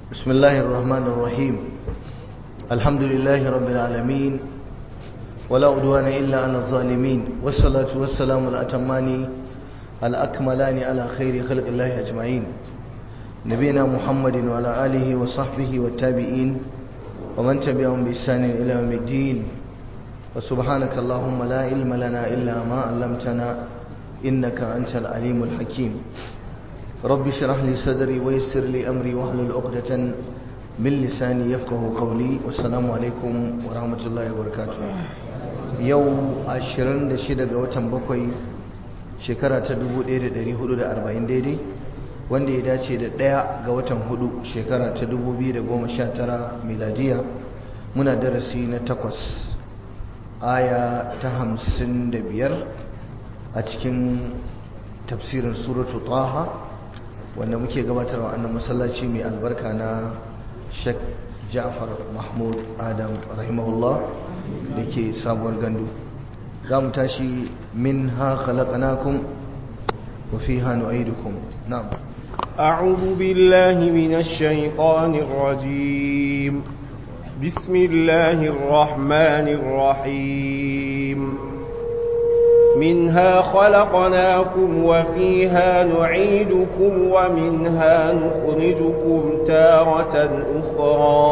بسم الله الرحمن الرحيم الحمد لله رب العالمين ولا عدوان إلا على الظالمين والصلاة والسلام الأتمان الأكملان على خير خلق الله أجمعين نبينا محمد وعلى آله وصحبه والتابعين ومن تبعهم بإحسان إلى يوم الدين وسبحانك اللهم لا علم لنا إلا ما علمتنا إنك أنت العليم الحكيم رب اشرح لي صدري ويسر لي أمري واحلل عقدة من لساني يفقه قولي والسلام عليكم ورحمة الله وبركاته يوم عشرين دشيدة وتن بكوي shekara ta 1440 daidai wanda ya dace da ɗaya ga watan hudu shekara ta 2019 miladiya muna darasi na takwas aya ta hamsin da biyar a cikin tafsirin suratu taha wanda muke gabatarwa annan masallaci mai albarka na shek ja'far mahmud adam rahimahullah da ke sabuwar gandu za mu tashi min ha khalaqnakum wa fiha nu'idukum na'am أعوذ بالله من الشيطان الرجيم بسم الله الرحمن الرحيم منها خلقناكم وفيها نعيدكم ومنها نخرجكم تارة أخرى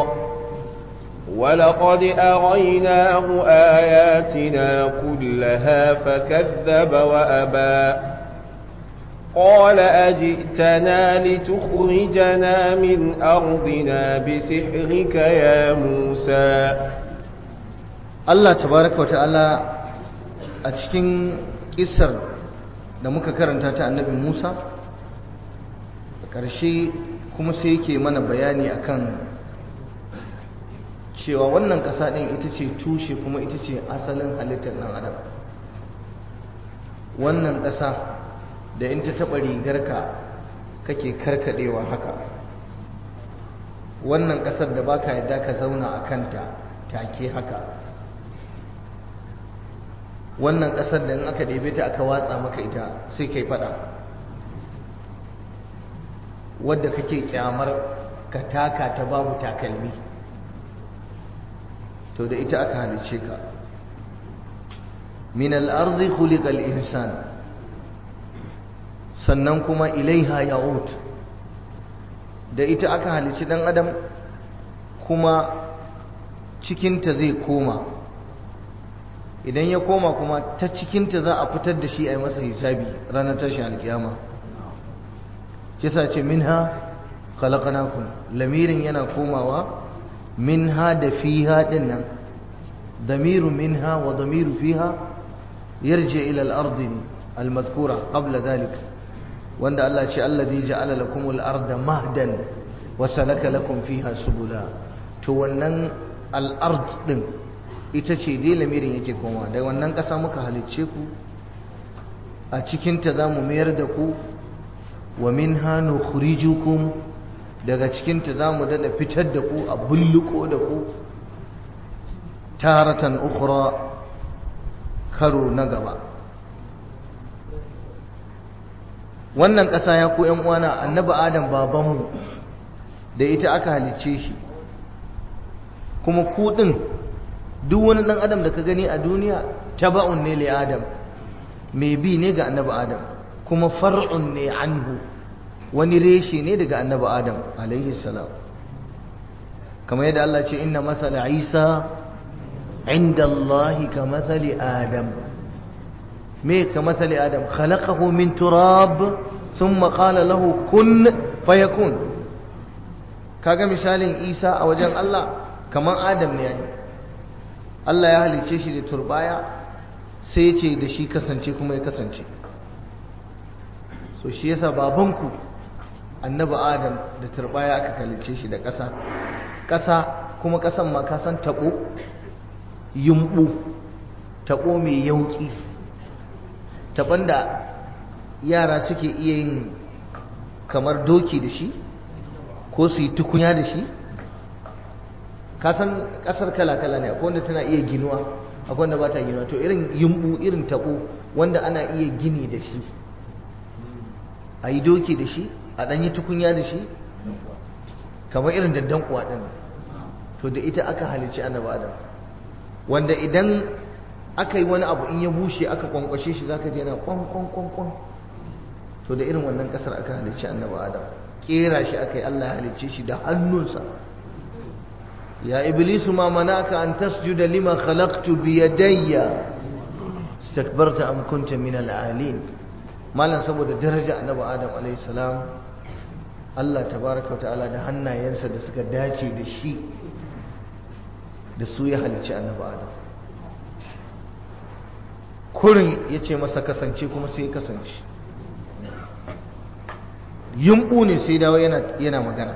ولقد أريناه آياتنا كلها فكذب وأبى قال أجئتنا لتخرجنا من أرضنا بسحرك يا موسى Allah tabaraka wata'ala a cikin kisar da muka karanta ta annabi Musa a ƙarshe kuma sai yake mana bayani akan cewa wannan ƙasa ɗin ita ce tushe kuma ita ce asalin halittar ɗan adam wannan ƙasa da in ta taɓa rigarka kake karkaɗewa haka wannan ƙasar da baka yadda ka zauna a kanta take haka wannan ƙasar da in aka ɗebe ta aka watsa maka ita sai kai faɗa wadda kake kyamar ka taka ta babu takalmi to da ita aka halice ka min al-ardi khuliqa al-insan sannan kuma ilaiha ya'ud da ita aka halici dan adam kuma cikinta zai koma idan ya koma kuma ta cikinta za a fitar da shi a yi masa hisabi ranar tashin alkiyama kisa ce minha khalaqnakum lamirin yana komawa minha da fiha dinnan damiru minha wa damiru fiha yarji ila al-ardi al-mazkura qabla dhalik wanda Allah ce alladhi ja'ala lakumul arda mahdan wa salaka lakum fiha subula to wannan al-ard din ita ce dai lamirin yake koma da wannan ƙasa muka halicce ku a cikin ta zamu mayar da ku wa minha nukhrijukum daga cikin ta zamu dada fitar da ku a bulluko da ku taratan ukhra karo na gaba wannan ƙasa ya ku ‘yan uwana annabi adam babanmu da ita aka halicce shi kuma kuɗin duk wani ɗan adam da ka gani a duniya taba'un ne li adam mai bi ne ga annabi adam kuma far'un ne anhu wani reshe ne daga annabi adam alaihi salam kamar yadda Allah ce inna masala isa inda Allah ka masali adam me ka masali adam khalaqahu min turab thumma qala lahu kun fayakun kaga misalin Isa a wajen Allah kaman Adam ne yayi Allah ya halice shi da turbaya sai ya ce da shi kasance kuma ya kasance so shi yasa babanku annabi Adam da turbaya aka halice shi da ƙasa ƙasa kuma ƙasan ma ka san tabo yumbu tabo mai yauki taban da yara suke iya yin kamar doki da shi ko su yi tukunya da shi kasan kasar kala-kala ne akwai wanda tana iya ginuwa akwai wanda ba ta ginuwa to irin yumbu irin tabo wanda ana iya gini da shi a yi doki da shi a ɗanyi tukunya da shi kamar irin daddan kuwa din to da ita aka halicci annabi adam wanda idan aka yi wani abu in ya bushe aka kwankwashe shi zaka ji yana kwan kwan kwan kwan to da irin wannan kasar aka halicci annabi adam kera shi aka yi Allah ya halicce shi da hannunsa ya iblisu ma manaka an tasjuda lima khalaqtu bi yadayya istakbarta am kunta min al-alin malan saboda daraja annabi adam alayhi salam Allah tabaraka wa ta'ala da hannayensa da suka dace da shi da su ya halicci annabi adam kurin ya ce masa kasance kuma sai ya kasance yumɓu ne sai dawo yana magana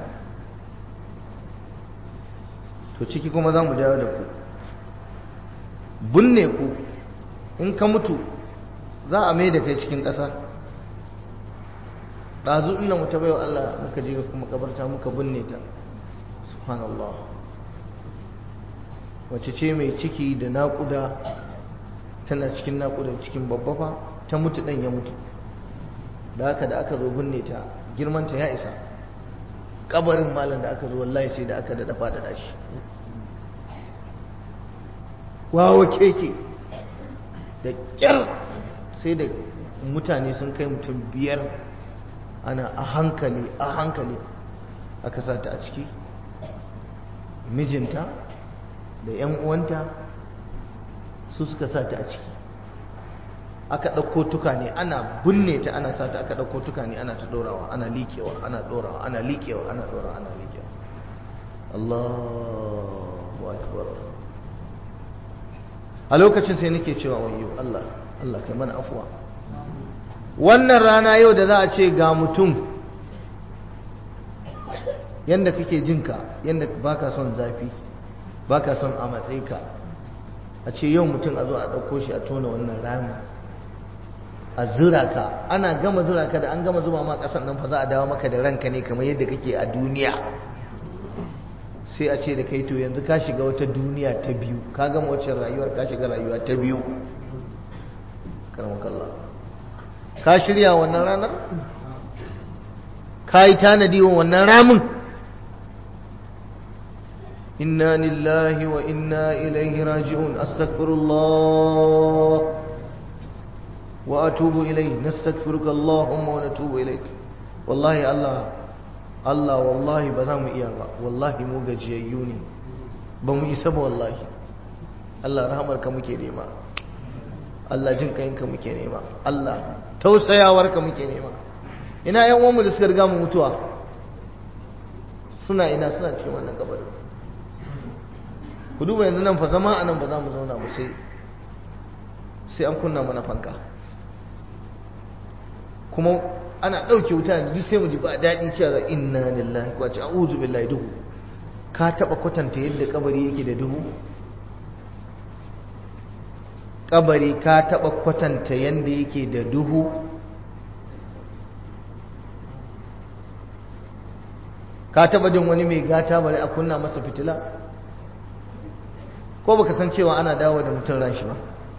to ciki kuma za mu dawo da ku binne ku in ka mutu za a mai da kai cikin ƙasa ɗazu ina mu ta baiwa Allah muka je kuma kabarta muka binne ta subhanallah wace ce mai ciki da naƙuda tana cikin naƙuda cikin babbafa ta mutu ɗan ya mutu da haka da aka zo binne ta girmanta ya isa kabarin malam da aka zo wallahi sai da aka daɗa faɗaɗa shi wawa keke da ƙyar sai da mutane sun kai mutum biyar ana a hankali a hankali aka sa ta a ciki mijinta da 'yan uwanta su suka sa ta a ciki aka ɗauko tukane ana binne ta ana sa ta aka ɗauko tukane ana ta ɗorawa ana liƙewa ana ɗorawa ana liƙewa ana ɗorawa ana liƙewa Allahu akbar a lokacin sai nake cewa wayo Allah Allah kai mana afuwa wannan rana yau da za a ce ga mutum yanda kake jinka yanda baka son zafi baka son a matsayi ka a ce yau mutum a zo a ɗauko shi a tona wannan rami a zura ka ana gama zura ka da an gama zuba ma ƙasar nan fa za a dawo maka da ranka ne kamar yadda kake a duniya sai a ce da kai to yanzu ka shiga wata duniya ta biyu ka gama wacce rayuwar ka shiga rayuwa ta biyu karamakallah ka shirya wannan ranar ka yi tanadi wa wannan ramin inna lillahi wa inna ilaihi raji'un astaghfirullah wa atubu ilayhi nastaghfiruka allahumma wa natubu ilayk wallahi allah allah wallahi ba za mu iya ba wallahi mu gajiyayyu ne ba mu isa ba wallahi allah rahamarka muke nema allah jin kayinka muke nema allah tausayawarka muke nema ina yan uwanmu da suka riga mu mutuwa suna ina suna cikin wannan kabarin ku duba yanzu nan fa zama a nan ba za mu zauna ba sai sai an kunna mana fanka kuma ana ɗauke wuta da duk sai mu ji ba daɗi cewa inna lillahi wa a'udhu billahi duhu ka taɓa kwatanta yadda kabari yake da duhu kabari ka taɓa kwatanta yadda yake da duhu ka taɓa jin wani mai gata bari a kunna masa fitila ko baka san cewa ana dawo da mutum ran shi ba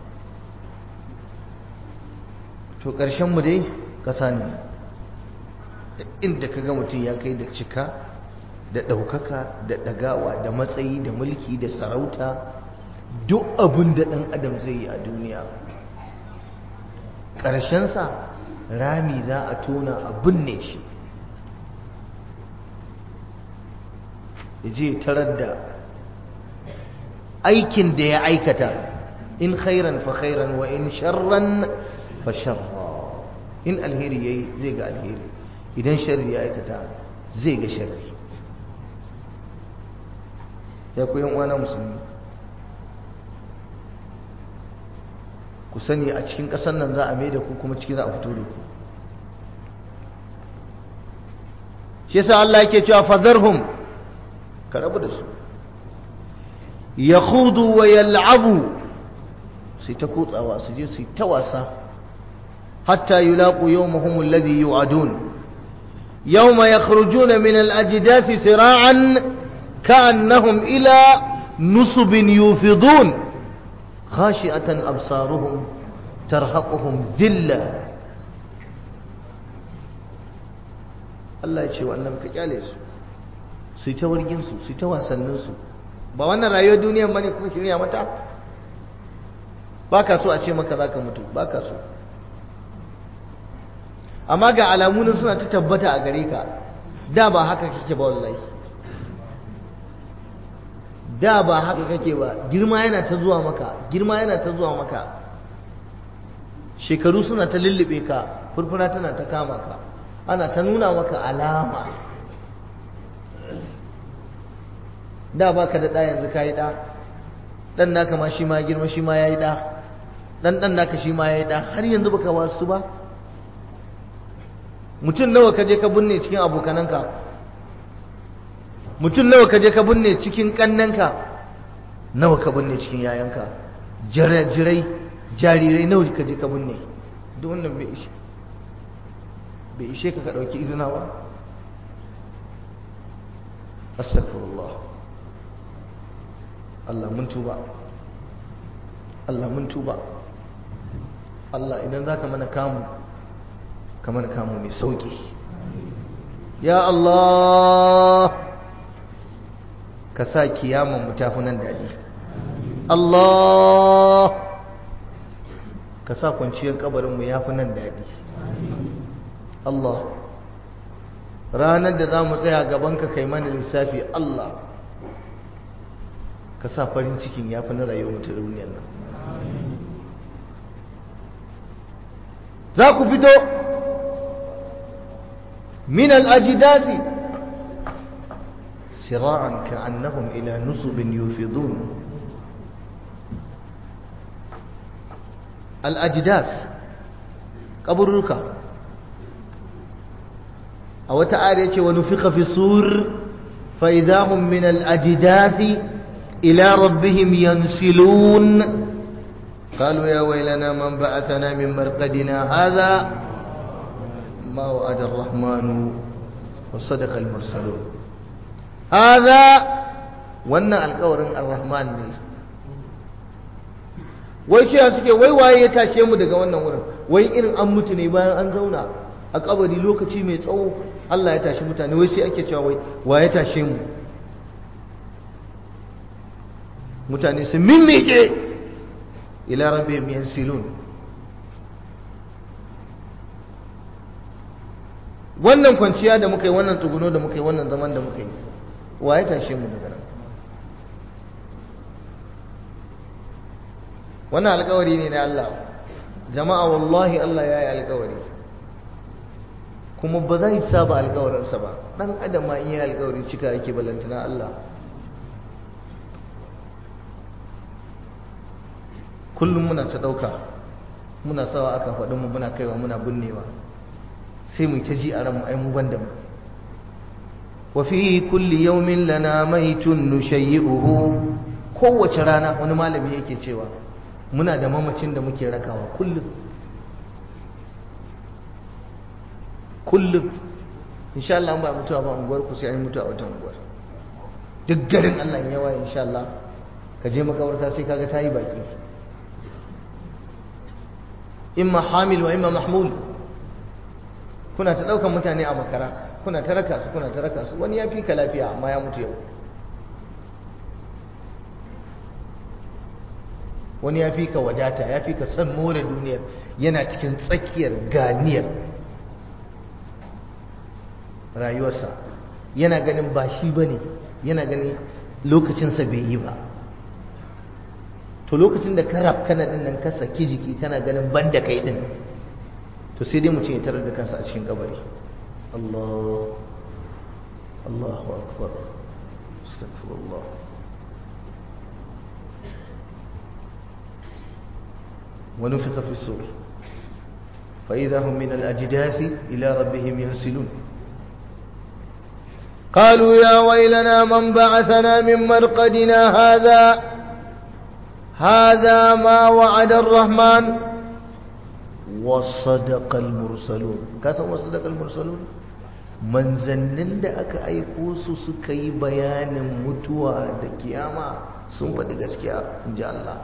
to ƙarshen mu dai ƙasa ne inda ka ga mutum ya kai da cika da ɗaukaka da ɗagawa da matsayi da mulki da sarauta duk abin da ɗan adam zai yi a duniya ƙarshensa rami za a tona a binne shi ya je tarar da aikin da ya aikata in khairan fa khairan wa in sharran fa sharra in alheri yayi zai ga alheri idan sharri ya aikata zai ga sharri ya ku yan uwana musulmi ku sani a cikin ƙasar nan za a mai da ku kuma ciki za a fito da ku shi yasa Allah yake cewa fadharhum ka rabu da su yakhudu wa yal'abu sai ta kutsawa su je su yi ta wasa hatta yulaqu yawmahum alladhi yu'adun yawma yakhrujuna min al-ajdathi sira'an ka'annahum ila nusubin yufidun خاشئة أبصارهم ترهقهم ذلة الله يشي وأنهم كجالس su yi ta warginsu su yi ta wasanninsu ba wannan rayuwar duniyar bane kuka shirya mata ba ka so a ce maka za ka mutu ba ka so amma ga alamunan suna ta tabbata a gare ka da ba haka kake ba wallahi da ba haka kake ba girma yana ta zuwa maka girma yana ta zuwa maka shekaru suna ta lullube ka furfura tana ta kama ka ana ta nuna maka alama da ba ka da ɗa yanzu ka yi ɗa ɗan naka ma shi ma girma shi ma ya yi ɗa ɗan ɗan naka shi ma ya yi ɗa har yanzu baka wasu ba mutum nawa ka je ka binne cikin abokananka mutum nawa ka je ka binne cikin kannanka nawa ka binne cikin yayanka jirajirai jarirai nawa ka je ka binne duk wannan bai ishe bai ishe ka ka dauki izina ba astaghfirullah Allah mun tuba Allah mun tuba Allah idan zaka mana kamu ka mana kamu mai sauki ya Allah ka sa kiyaman mu tafi nan daɗi Allah ka sa kwanciyar kabarinmu ya fi nan daɗi Allah ranar da za mu tsaya gabanka kai mana lissafi Allah ka sa farin cikin ya fi na rayuwar ta duniyar nan za ku fito min al'ajidati sira'an ka'annahum ila nusubin yufidun al'ajidas ƙaburruka a wata ariya ce wani fi fi sur fa'idahun min al'ajidasi ila rabbihim yansilun قالوا يا ويلنا من بعثنا من مرقدنا هذا ما وعد الرحمن وصدق المرسلون هذا wannan alƙawarin ar-rahman ne wai ce suke wai waye ya tashe mu daga wannan wurin wai irin an mutu ne bayan an zauna a kabari lokaci mai tsawo Allah ya tashi mutane wai sai ake cewa wai waye tashe mu mutane sun mimmike ila rabbihim yansilun wannan kwanciya da muka yi wannan tsuguno da muka yi wannan zaman da muka yi waye tashe mu daga nan wannan alkawari ne na Allah jama'a wallahi Allah ya yi alkawari kuma ba zai saba alkawarinsa ba dan adam ma in yi alkawari cika yake balantana Allah kullum muna ta ɗauka muna sawa aka faɗin mu muna kaiwa muna binnewa sai mu ta ji a ranmu ai mu banda mu wa fi kulli yawmin lana maitun nushayyi'uhu kowace rana wani malami yake cewa muna da mamacin da muke rakawa kullum kullum insha Allah ba mutuwa ba unguwar ku sai an mutuwa wata unguwar duk garin Allah ya yawa insha Allah ka je makabarta sai kaga tayi baki imma hamil wa imma mahmul kuna ta daukan mutane a makara kuna ta raka su kuna ta raka su wani ya fi ka lafiya amma ya mutu yau wani ya fi ka wadata ya fi ka san more duniyar yana cikin tsakiyar ganiyar rayuwarsa yana ganin ba shi ba ne yana ganin lokacinsa bai yi ba to lokacin da ka rafkana din nan ka saki jiki kana ganin ban da kai din to sai dai mutum ya tarar da kansa a cikin kabari Allah Allahu akbar astaghfirullah ونفخ في الصور فإذا هم من الأجداث إلى ربهم ينسلون قالوا يا ويلنا من بعثنا من مرقدنا هذا هذا ما وعد الرحمن وصدق المرسلون كاسم وصدق المرسلون manzannin da aka aiko su suka yi bayanin mutuwa da kiyama sun faɗi gaskiya in ji Allah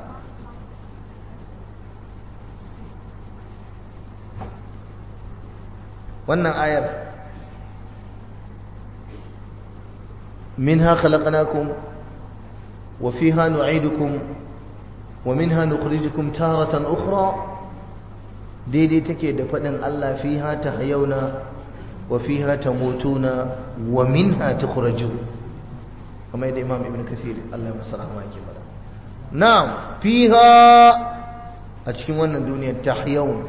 wannan ayar minha khalaqnakum wa fiha nu'idukum wa minha nukhrijukum taratan ukhra daidai take da fadin Allah fiha tahyauna wa fiha tamutuna wa minha tukhrajun kamar yadda Imam Ibn Kathir Allah ya masa rahama yake fada na'am fiha a cikin wannan duniyar tahyaun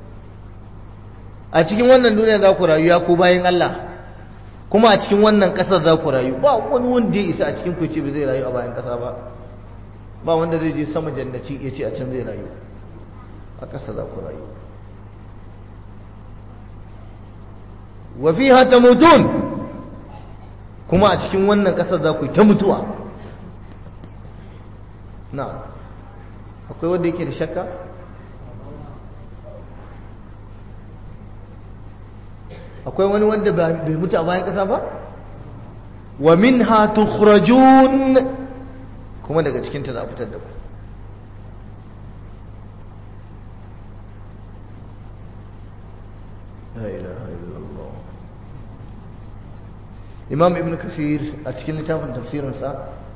a cikin wannan duniyar za ku rayu ya ku bayan Allah kuma a cikin wannan ƙasar za ku rayu ba wani wanda ya isa a cikin ku ce ba zai rayu a bayan ƙasa ba ba wanda zai je sama jannaci ya ce a can zai rayu a ƙasa za ku rayu wa fiha tamutun kuma a cikin wannan ƙasar za ku yi ta mutuwa na akwai wanda yake da shakka akwai wani wanda bai mutu a bayan ƙasa ba wa minha tukhrajun kuma daga cikinta za a fitar da ku la ilaha illallah imam ibn kasir a cikin littafin tafsirinsa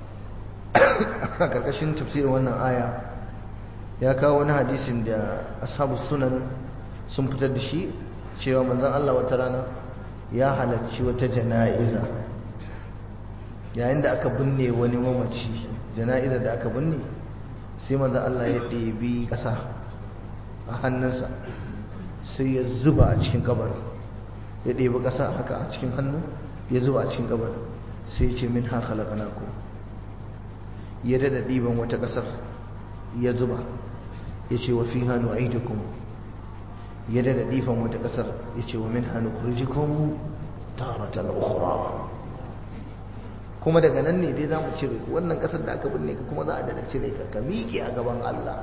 a karkashin tafsirin wannan aya ya kawo wani hadisin da ashabu sunan sun fitar da shi cewa manzon Allah wata rana ya halarci wata jana'iza yayin da aka binne wani mamaci jana'iza da aka binne sai manzon Allah ya ɗebi ƙasa a hannunsa sai ya zuba a cikin kabarin ya ɗebi ƙasa haka a cikin hannu ya zuba a cikin kabarin sai ya ce min ha khalaqnakum ya dada ɗiban wata ƙasar ya zuba ya ce wa fiha nu'idukum ya dada ɗifan wata ƙasar ya ce wa min hannu kurjikun taratan ukhra kuma daga nan ne dai za mu cire wannan ƙasar da aka binne ka kuma za a dada cire ka ka miƙe a gaban Allah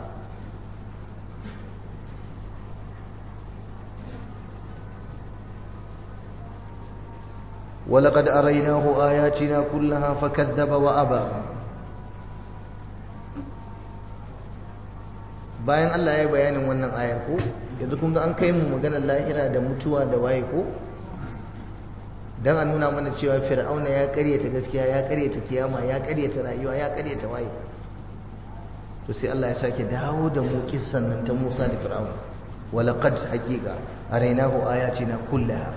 ولقد أريناه آياتنا كلها فكذب وأبى bayan Allah ya yi bayanin wannan ayar ko yanzu kun ga an kai mu maganar lahira da mutuwa da waye ko dan a nuna mana cewa fir'auna ya karyata gaskiya ya karyata kiyama ya karyata rayuwa ya karyata waye to sai Allah ya sake dawo da mu kissan nan ta Musa da fir'auna walaqad haqiqa arainahu ayatina kullaha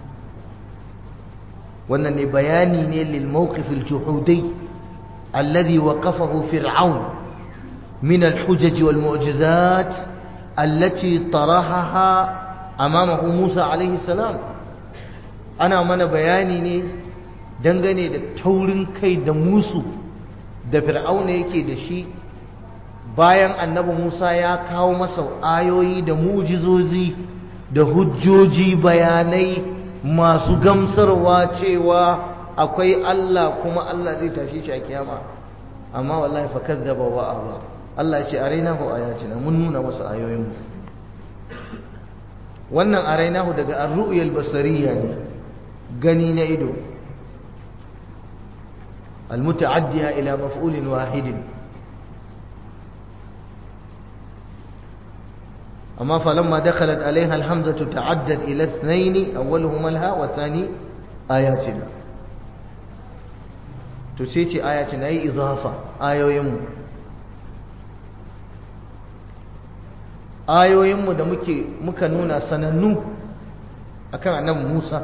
wannan ne bayani ne lil mawqif al juhudi alladhi waqafahu fir'aun من الحجج والمعجزات التي طرحها أمامه موسى عليه السلام أنا من بياني ne dangane da taurin kai da musu da fir'auna yake da shi bayan annabi Musa ya kawo masa ayoyi da mujizozi da hujjoji bayanai masu gamsarwa cewa akwai Allah kuma Allah zai tashi shi a kiyama amma wallahi fa kazzaba wa aba Allah ya ce arainahu ayatina mun nuna masa ayoyinmu wannan arainahu daga ar-ru'yal basariyya ne gani na ido al-muta'addiya ila maf'ulin wahidin amma falamma dakhalat alaiha al-hamzatu ta'addat ila ithnayn awwaluhuma alha wa thani ayatina to sai ce ayatina yi idafa ayoyinmu ayoyinmu da muke muka nuna sanannu akan annabi Musa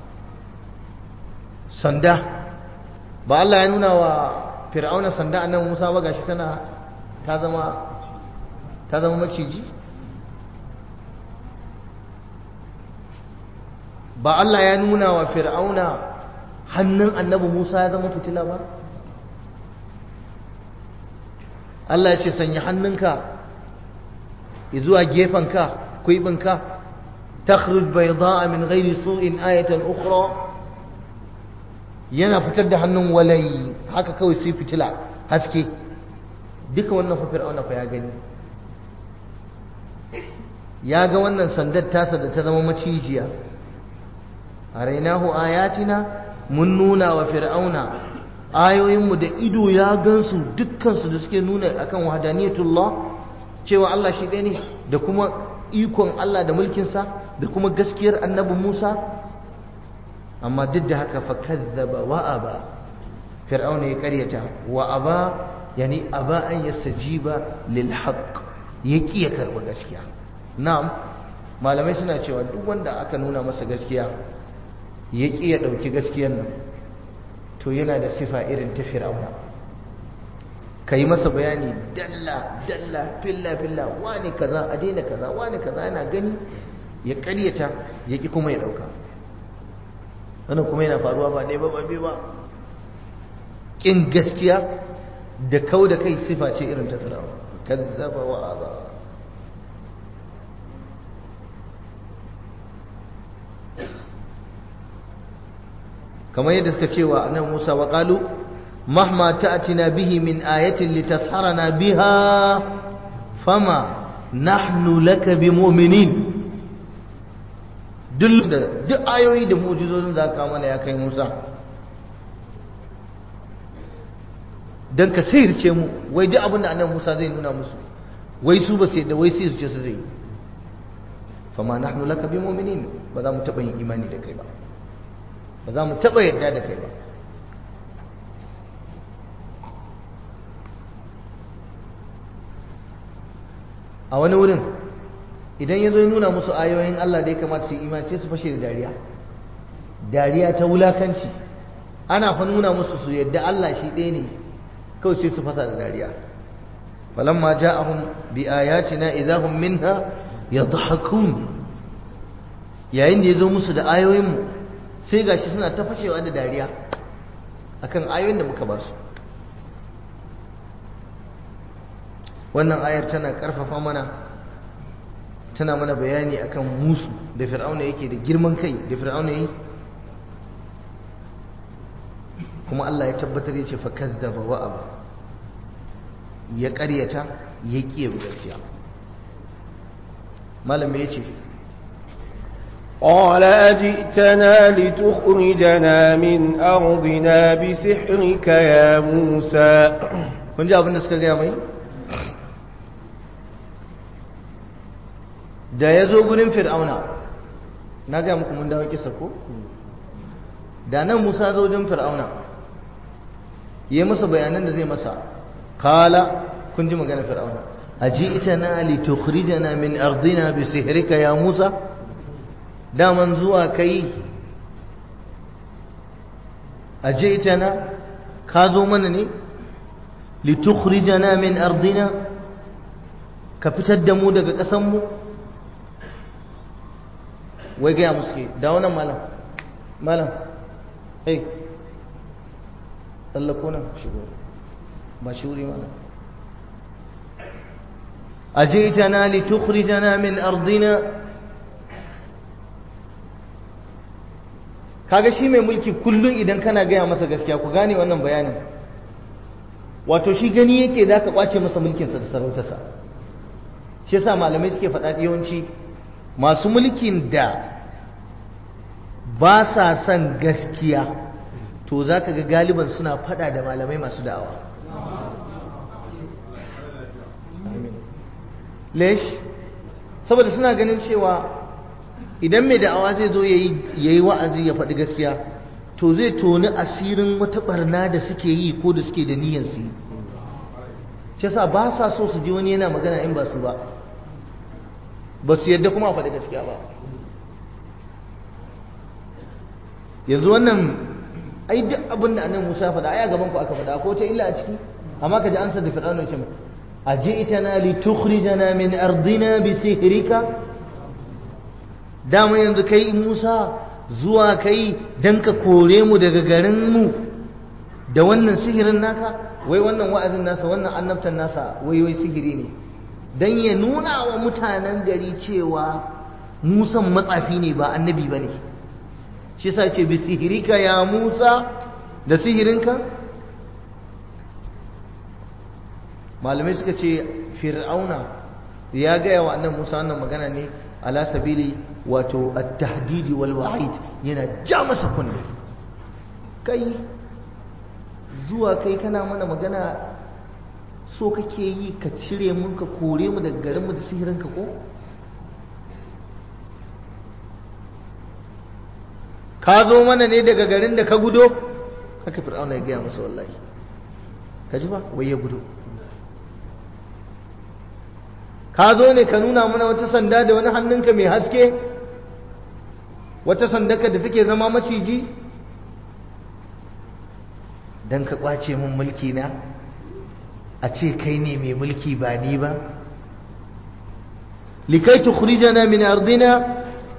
sanda ba Allah ya nuna wa fir'auna sanda annabi Musa ba gashi tana ta zama ta zama maciji ba Allah ya nuna wa fir'auna hannun annabi Musa ya zama fitila ba Allah ya ce sanya hannunka zuwa gefenka kuibinka takhruj bayda'a min ghairi su'in ayatan ukhra yana fitar da hannun walai haka kawai sai fitila haske duka wannan fa fir'auna fa ya gani ya ga wannan sandar tasa da ta zama macijiya arainahu ayatina mun nuna wa fir'auna ayoyinmu da ido ya gansu dukkansu da suke nuna akan wahdaniyatullah cewa Allah shi ɗaya ne da kuma ikon Allah da mulkinsa da kuma gaskiyar annabi Musa amma duk da haka fa kazzaba wa aba fir'auna ya karyata wa aba yani aba an yastajiba lil haqq yaki ya karba gaskiya na'am malamai suna cewa duk wanda aka nuna masa gaskiya yaki ya dauki gaskiyar nan to yana da sifa irin ta fir'auna kai masa bayani dalla dalla filla filla wani kaza a daina kaza wani kaza yana gani ya karyata yaki kuma ya dauka wannan kuma yana faruwa ba ɗaya ba ba biyu ba ƙin gaskiya da kau da kai sifa ce irin ta firawa kazzaba wa aba kamar yadda suka cewa annabi Musa wa qalu mahma ta'tina bihi min ayatin litasharana biha fama nahnu laka bimu'minin duk da duk ayoyi da mu'jizozin da ka mana ya kai Musa dan ka sayarce mu wai duk abin da annabi Musa zai nuna musu wai su ba sai da wai sai su ce su zai fama nahnu laka bimu'minin ba za mu taba yin imani da kai ba ba za mu taba yadda da kai ba a wani wurin idan ya zo ya nuna musu ayoyin Allah da ya kamata su yi imani sai su fashe da dariya dariya ta wulakanci ana fa nuna musu su yadda Allah shi ɗaya ne kawai sai su fasa da dariya falamma ja'ahum bi ayatina idahum minha yadhakun yayin da ya zo musu da ayoyin mu sai gashi suna ta fashewa da dariya akan ayoyin da muka ba su wannan ayar tana karfafa mana tana mana bayani akan musu da fir'auna yake da girman kai da fir'auna yi kuma Allah ya tabbatar ya ce fa kazzaba wa aba ya ƙaryata ya ƙiye gaskiya malam ya ce قال أجئتنا لتخرجنا من أرضنا بسحرك يا موسى kun ji abin da suka gaya mai da ya zo gurin fir'auna na gaya muku mun dawo kisa ko da nan musa zo wajen fir'auna yi masa bayanan da zai masa kala kun ji magana fir'auna aji ita na li tukhrijana min ardina bi sihrika ya musa daman zuwa kai aji ita na ka zo mana ne li tukhrijana min ardina ka fitar da mu daga ƙasanmu mu wai gaya musu da wannan malam malam hey tsallako nan shigo ba shi wuri malam أجئتنا لتخرجنا من أرضنا kaga shi mai mulki kullum idan kana gaya masa gaskiya ku gane wannan bayanin wato shi gani yake za ka kwace masa mulkinsa da sarautarsa shi yasa malamai suke faɗa yawanci masu mulkin da ba sa son gaskiya to za ka ga galiban suna fada da malamai masu da'awa lesh saboda suna ganin cewa idan mai da'awa zai zo ya yi wa'azi ya faɗi gaskiya to zai toni asirin wata barna da suke yi ko da suke da niyyar su yi shi yasa ba sa so su ji wani yana magana in ba su ba ba su yadda kuma a faɗi gaskiya ba yanzu wannan ai duk abin da annabi Musa faɗa ai a gaban ku aka faɗa ko ta illa a ciki amma ka ji an da fir'auna ce aji'tana li tukhrijana min ardina bi sihrika dama yanzu kai Musa zuwa kai dan ka kore mu daga garin mu da wannan sihirin naka wai wannan wa'azin nasa wannan annabtan nasa wai wai sihiri ne don ya nuna wa mutanen gari cewa musan matsafi ne ba annabi ba ne shi sa ce bi sihirika ya musa da sihirinka malamai suka ce fir'auna ya gaya wa annan musa wannan magana ne ala sabili wato at-tahdidi wal wa'id yana ja masa kunne kai zuwa kai kana mana magana so kake yi ka cire mun ka kore mu daga garinmu da sihirinka ko ka zo mana ne daga garin da ka gudo haka fir'auna ya gaya masa wallahi ka ji ba wai ya gudu ka zo ne ka nuna mana wata sanda da wani hannunka mai haske wata sandaka da take zama maciji don ka kwace min mulki na a ce kai ne mai mulki ba ni ba likai tukhrijana min ardina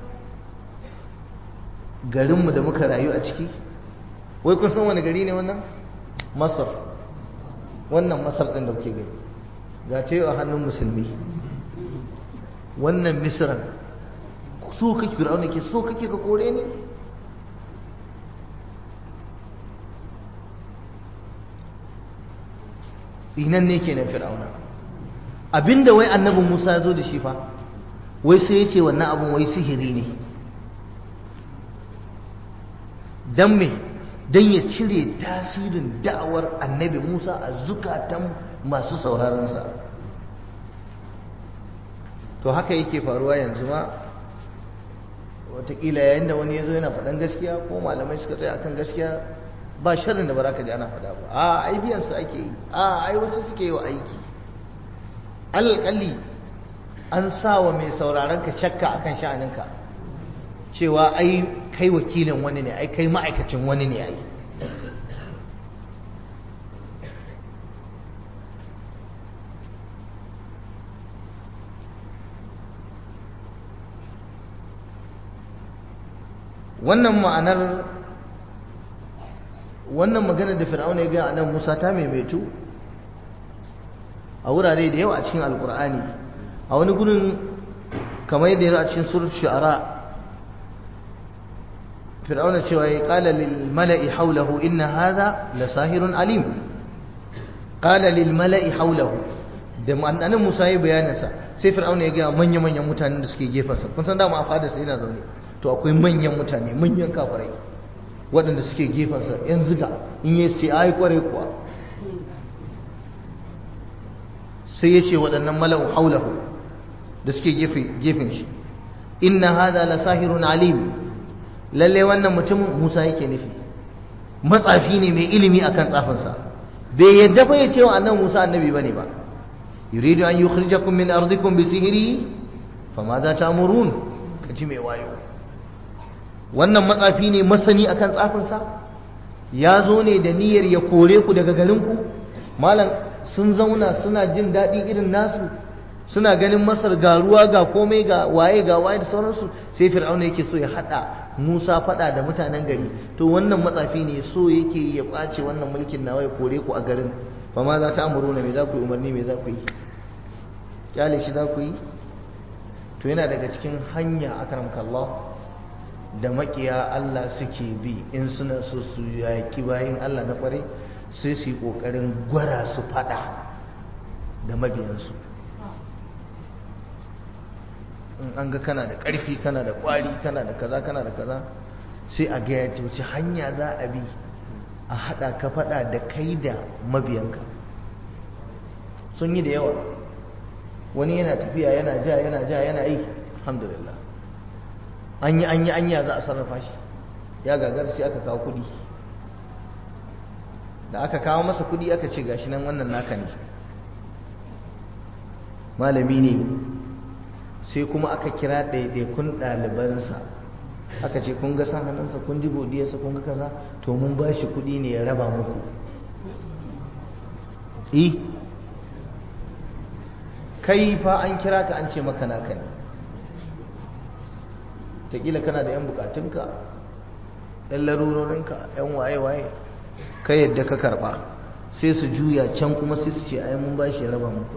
garinmu da muka rayu a ciki wai kun san wani gari ne wannan masar wannan masar ɗin da kuke gani ga ta yi a hannun musulmi wannan misiran so kake fir'auna ke so kake ka kore ne tsinan ne kenan fir'auna abinda wai annabin musa ya zo da shi fa wai sai ya ce wannan abin wai sihiri ne don me don ya cire tasirin da'awar annabi musa a zukatan masu sauraronsa to haka yake faruwa yanzu ma watakila yayin da wani ya zo yana faɗan gaskiya ko malamai suka tsaya akan gaskiya ba sharrin da ba za ka ji ana faɗa ba a ai biyansu ake yi a ai wasu suke yi wa aiki alƙalli an sa wa mai sauraron ka shakka akan sha'aninka cewa ai kai wakilin wani ne ai kai ma'aikacin wani ne ai wannan ma'anar wannan magana da fir'auna ya gaya nan Musa ta maimaitu a wurare da yawa a cikin alkur'ani a wani gurin kamar yadda yana a cikin surat shu'ara fir'auna cewa ya qala lil mala'i hawlahu inna hadha la sahirun alim qala lil mala'i hawlahu da annabi Musa ya bayanin sa sai fir'auna ya ga manya manyan mutanen da suke gefen sa kun san dama a fada sai yana zaune to akwai manyan mutane manyan kafirai waɗanda suke gefen sa yan ziga in yi sai ai kware kuwa sai ya ce waɗannan mala'u hawlahu da suke gefen shi inna hadha la sahirun alim lalle wannan mutumin Musa yake nufi matsafi ne mai ilimi akan tsafinsa bai yadda fa ya ce wa annabi Musa annabi bane ba yuridu an yukhrijakum min ardikum bi sihri fama za ta'murun kaji mai wayo wannan matsafi ne masani akan tsafinsa ya zo ne da niyyar ya kore ku daga garinku malam sun zauna suna jin daɗi irin nasu suna ganin masar ga ruwa ga komai ga waye ga waye da sauransu sai fir'auna yake so ya hada musa fada da mutanen gari to wannan matsafi ne so yake ya kwace wannan mulkin nawa ya kore ku a garin fa ma za ta amuru na me za ku yi umarni me za ku yi kyale shi za ku yi to yana daga cikin hanya akramka Allah da makiya Allah suke bi in suna so su yaki bayin Allah na kware sai su yi kokarin gwara su fada da mabiyansu in an ga kana da ƙarfi kana da ƙwari kana da kaza kana da kaza sai a gaya ce wace hanya za a bi a haɗa ka faɗa da kai da mabiyanka sun yi da yawa wani yana tafiya yana ja yana ja yana yi alhamdulillah an yi an yi anya za a sarrafa shi ya gagar sai aka kawo kuɗi da aka kawo masa kuɗi aka ce gashi nan wannan naka ne malami ne sai kuma aka kira ɗaiɗaikun ɗalibansa aka ce kun ga san hannunsa kun ji godiyarsa kun ga kaza to mun ba shi kuɗi ne ya raba muku i kai fa an kira ka an ce maka naka ne taƙila kana da 'yan bukatunka 'yan larurorinka 'yan waye-waye ka yadda ka karɓa sai su juya can kuma sai su ce ai mun ba shi ya raba muku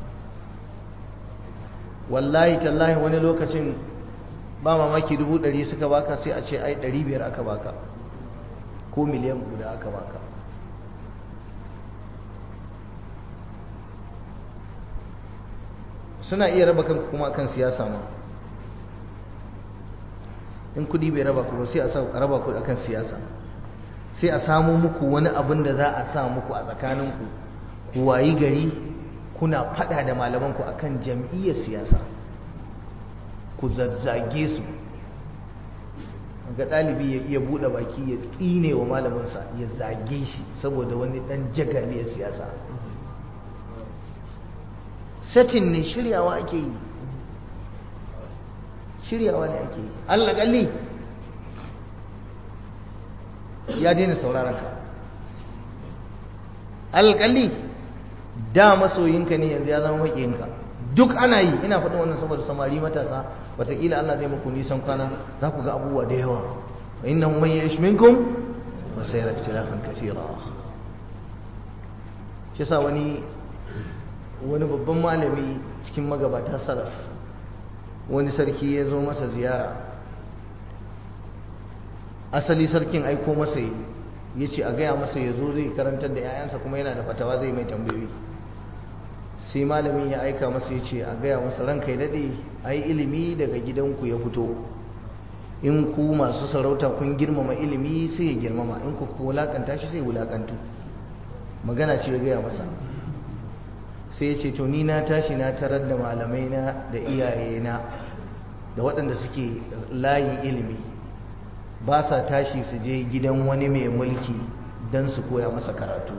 wallahi tallahi wani lokacin ba mamaki dubu ɗari suka baka sai a ce ai ɗari biyar aka baka ko miliyan guda aka baka suna iya raba kan kuma kan siyasa ma in kudi bai raba ku sai a raba ku akan siyasa sai a samu muku wani abin da za a sa muku a tsakaninku ku wayi gari kuna fada da malamanku akan jam'iyyar siyasa ku zazzage su ga ɗalibi ya iya buɗe baki ya tsine wa malaminsa ya zage shi saboda wani ɗan jagaliyar siyasa satin ne shiryawa ake yi shiryawa ne ake yi allakalli ya daina sauraron ka allakalli da masoyinka ne yanzu ya zama maƙiyinka duk ana yi ina faɗin wannan saboda samari matasa wataƙila Allah zai muku nisan kwana za ku ga abubuwa da yawa wa innahu man ya'ish minkum wa sayara ikhtilafan kathira shi sa wani wani babban malami cikin magabata salaf wani sarki ya zo masa ziyara asali sarkin aiko masa ya ce a gaya masa ya zo zai karantar da 'ya'yansa kuma yana da fatawa zai mai tambayoyi sai malamin ya aika masa ya ce a gaya masa ranka ya daɗe ai ilimi daga gidanku ya fito in ku masu sarauta kun girmama ilimi sai ya girmama in ku wulakanta shi sai wulakantu magana ce ya gaya masa sai ya ce to ni na tashi na tarar da malamai na da iyayena da waɗanda suke layin ilimi ba sa tashi su je gidan wani mai mulki don su koya masa karatu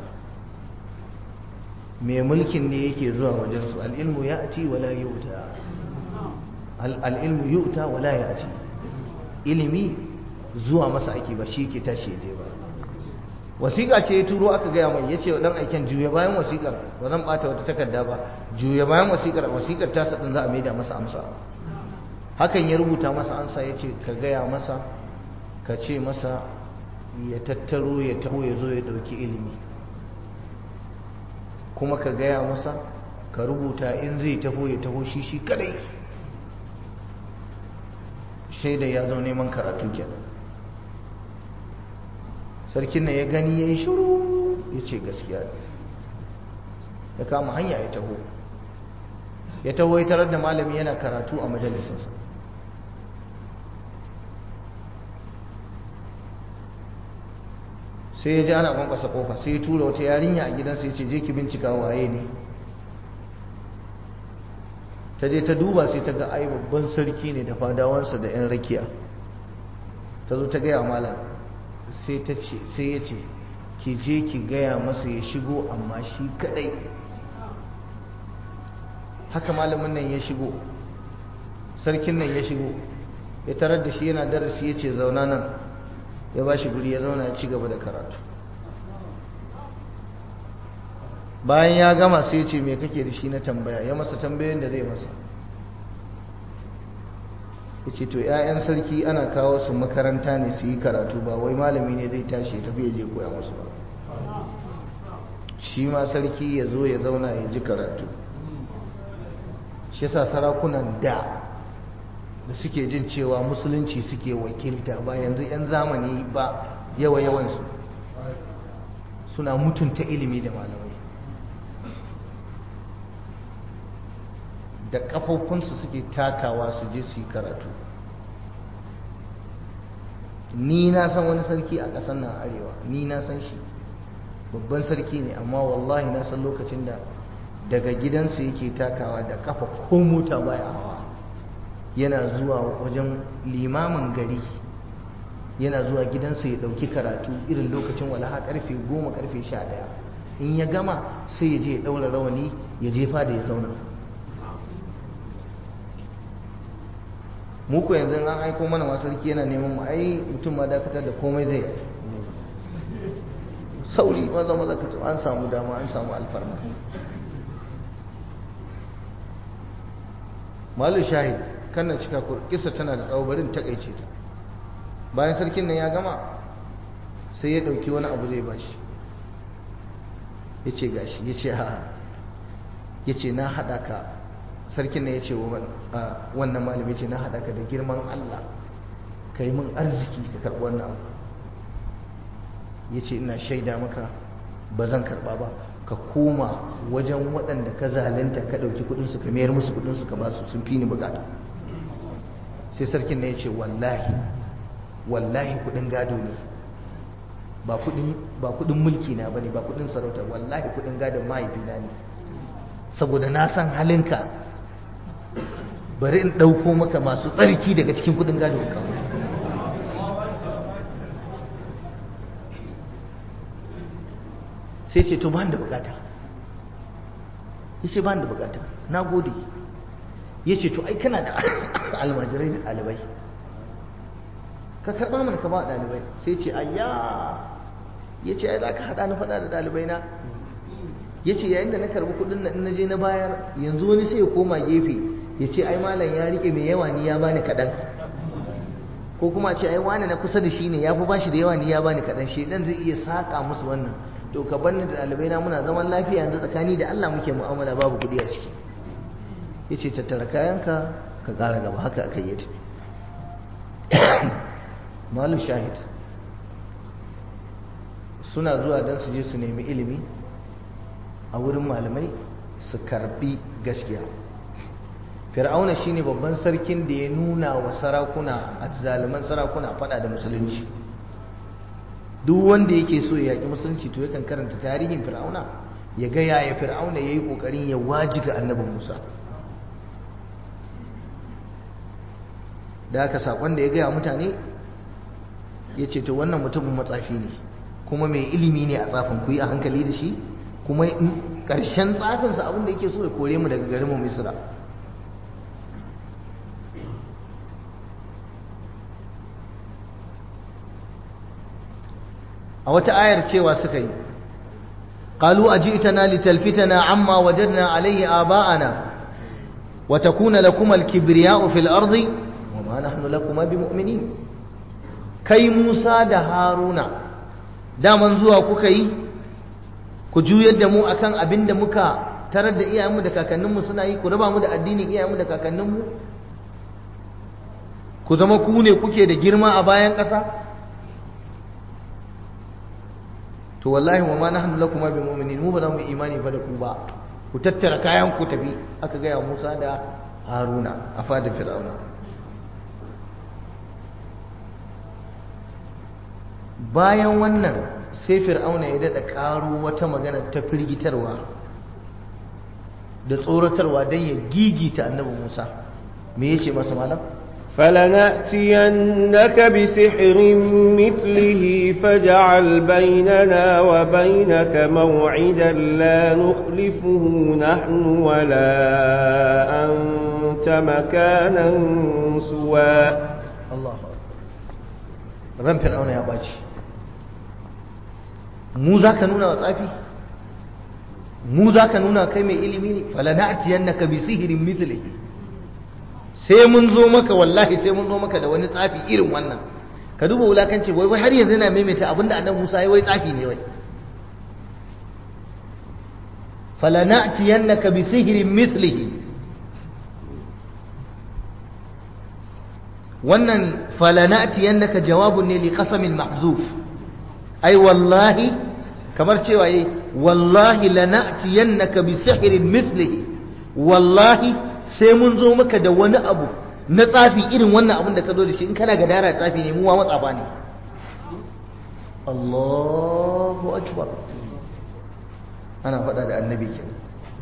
mai mulkin ne yake zuwa wajensu al'ilmu ya ci wala yuta al'ilmu yuta wala ya ci ilimi zuwa masa ake ba shi ke tashi ya je ba wasiƙa ce ya turo aka gaya mai ya ce wa ɗan aiken juya bayan wasiƙar ba zan ɓata wata takarda ba juya bayan wasiƙar wasiƙar ta saɗin za a maida masa amsa hakan ya rubuta masa amsa ya ce ka gaya masa ka ce masa ya tattaro ya taho ya zo ya ɗauki ilimi kuma ka gaya masa ka rubuta in zai taho ya taho shi shi kadai shaida ya zo neman karatu kenan sarkin nan ya gani ya yi shuru ya ce gaskiya ne ya kama hanya ya taho ya taho ya tarar da malami yana karatu a majalisinsa sai ya ji ana kwankwasa kofa sai ya tura wata yarinya a gidansa ya ce je ki bincika waye ne ta je ta duba sai ta ga ai babban sarki ne da fadawansa da yan rakiya ta zo ta gaya malam sai ta ce sai ya ce ki je ki gaya masa ya shigo amma shi kadai haka malamin nan ya shigo sarkin nan ya shigo ya tarar da shi yana darasi ya ce zauna nan ya ba shi guri ya zauna ya ci gaba da karatu bayan ya gama sai ya ce me kake da shi na tambaya ya masa tambayoyin da zai masa ya ce to 'ya'yan sarki ana kawo su makaranta ne su yi karatu ba wai malami ne zai tashi ya tafi ya je koya musu ba shi ma sarki ya zo ya zauna ya ji karatu shi yasa sarakunan da da suke jin cewa musulunci suke wakilta ba yanzu 'yan zamani ba yawa yawansu suna mutunta ilimi da malamai da kafofinsu suke takawa su je su yi karatu ni na san wani sarki a ƙasar nan arewa ni na san shi babban sarki ne amma wallahi na san lokacin da daga gidansa yake takawa da kafa ko mota baya hawa yana zuwa wajen limamin gari yana zuwa gidansa ya ɗauki karatu irin lokacin walaha karfe goma karfe sha ɗaya in ya gama sai ya je ya ɗaura rawani ya jefa da ya zauna muku yanzu an aiko mana masu sarki yana neman mu ai mutum ma dakatar da komai zai yi sauri maza maza ka an samu dama an samu alfarma malu shahid kannan cika kisa tana da tsawo barin takaice ta bayan sarkin nan ya gama sai ya dauki wani abu zai bashi ya ce gashi ya ce ha ya ce na haɗa ka sarkin nan ya ce wannan malami ce na haɗa ka da girman Allah ka yi min arziki ka karɓi wannan abu ya ce ina shaida maka ba zan karɓa ba ka koma wajen waɗanda ka zalunta ka ɗauki kuɗinsu ka mayar musu kuɗinsu ka ba su sun fi ni bukata sai sarkin na ya ce wallahi wallahi kuɗin gado ne ba kuɗin mulki na bane ba kuɗin sarauta wallahi kuɗin gadon mahaifina ne saboda na san halinka bari in ɗauko maka masu tsarki daga cikin kuɗin gado ka sai ce to ba da bukata ya ce ba da bukata na gode ya ce to ai kana da almajirai da ɗalibai ka karɓa mana ka ba ɗalibai sai ce ayya ya ce ai za ka haɗa na faɗa da ɗalibai na ya ce yayin da na karɓi kuɗin na je na bayar yanzu wani sai ya koma gefe ya ce ai malam ya riƙe mai yawa ni ya bani kaɗan ko kuma ce ai wani na kusa da shi ne ya fi bashi da yawa ni ya bani kaɗan shi ɗan zai iya saƙa musu wannan to ka bar ni da ɗalibai na muna zaman lafiya yanzu tsakani da Allah muke mu'amala babu kuɗi a ciki ya ce tattara kayanka ka ƙara gaba haka aka yi tafi malu shahid suna zuwa don su je su nemi ilimi a wurin malamai su karbi gaskiya fir'auna shine babban sarkin da ya nuna wa sarakuna azzaliman sarakuna fada da musulunci duk wanda yake so ya yaki musulunci to yakan karanta tarihin fir'auna ya ga yaya fir'auna yayi kokarin ya wajiga annabi Musa da haka sakon da ya gaya mutane ya ce to wannan mutumin matsafi ne kuma mai ilimi ne a tsafin ku yi a hankali da shi kuma ƙarshen tsafinsa abin da yake so ya kore mu daga garinmu misira a wata ayar cewa suka yi قالوا أجئتنا لتلفتنا عما وجدنا عليه آباءنا وتكون لكما الكبرياء في الأرض وما نحن لكما بمؤمنين kai Musa da Haruna daman zuwa kuka yi ku juyar da mu akan abin da muka tarar da iyayenmu da kakanninmu suna yi ku raba mu da addinin iyayenmu da kakanninmu ku zama ku ne kuke da girma a bayan ƙasa to wallahi wa ma nahnu lakum bi mu'minin mu ba za mu yi imani ba da ku ba ku tattara kayan ku tafi aka gaya Musa da Haruna a fadar Fir'auna bayan wannan sai fir'auna ya daɗa ƙaro wata magana ta firgitarwa da tsoratarwa don ya gigita annabi musa me ya ce masa malam فلنأتينك بسحر مثله فاجعل بيننا وبينك موعدا لا نخلفه نحن ولا أنت مكانا سوى الله ran fir'auna ya ɓaci mu za ka nuna wa tsafi mu za ka nuna kai mai ilimi ne falana'atiyan na ka bi sihirin mitlihi sai mun zo maka wallahi sai mun zo maka da wani tsafi irin wannan ka duba wulakanci wai wai har yanzu yana maimaita abinda annabi Musa ya wai tsafi ne wai falana'atiyan na ka bi sihirin mitlihi wannan falana'tiyannaka jawabun ne li qasamin mahzuf ai wallahi kamar cewa yi wallahi lana'tiyannaka bi sihrin mithlihi wallahi sai mun zo maka da wani abu na tsafi irin wannan abin da ka zo da shi in kana ga dara tsafi ne mu wa matsafa ne Allahu akbar ana faɗa da annabi kenan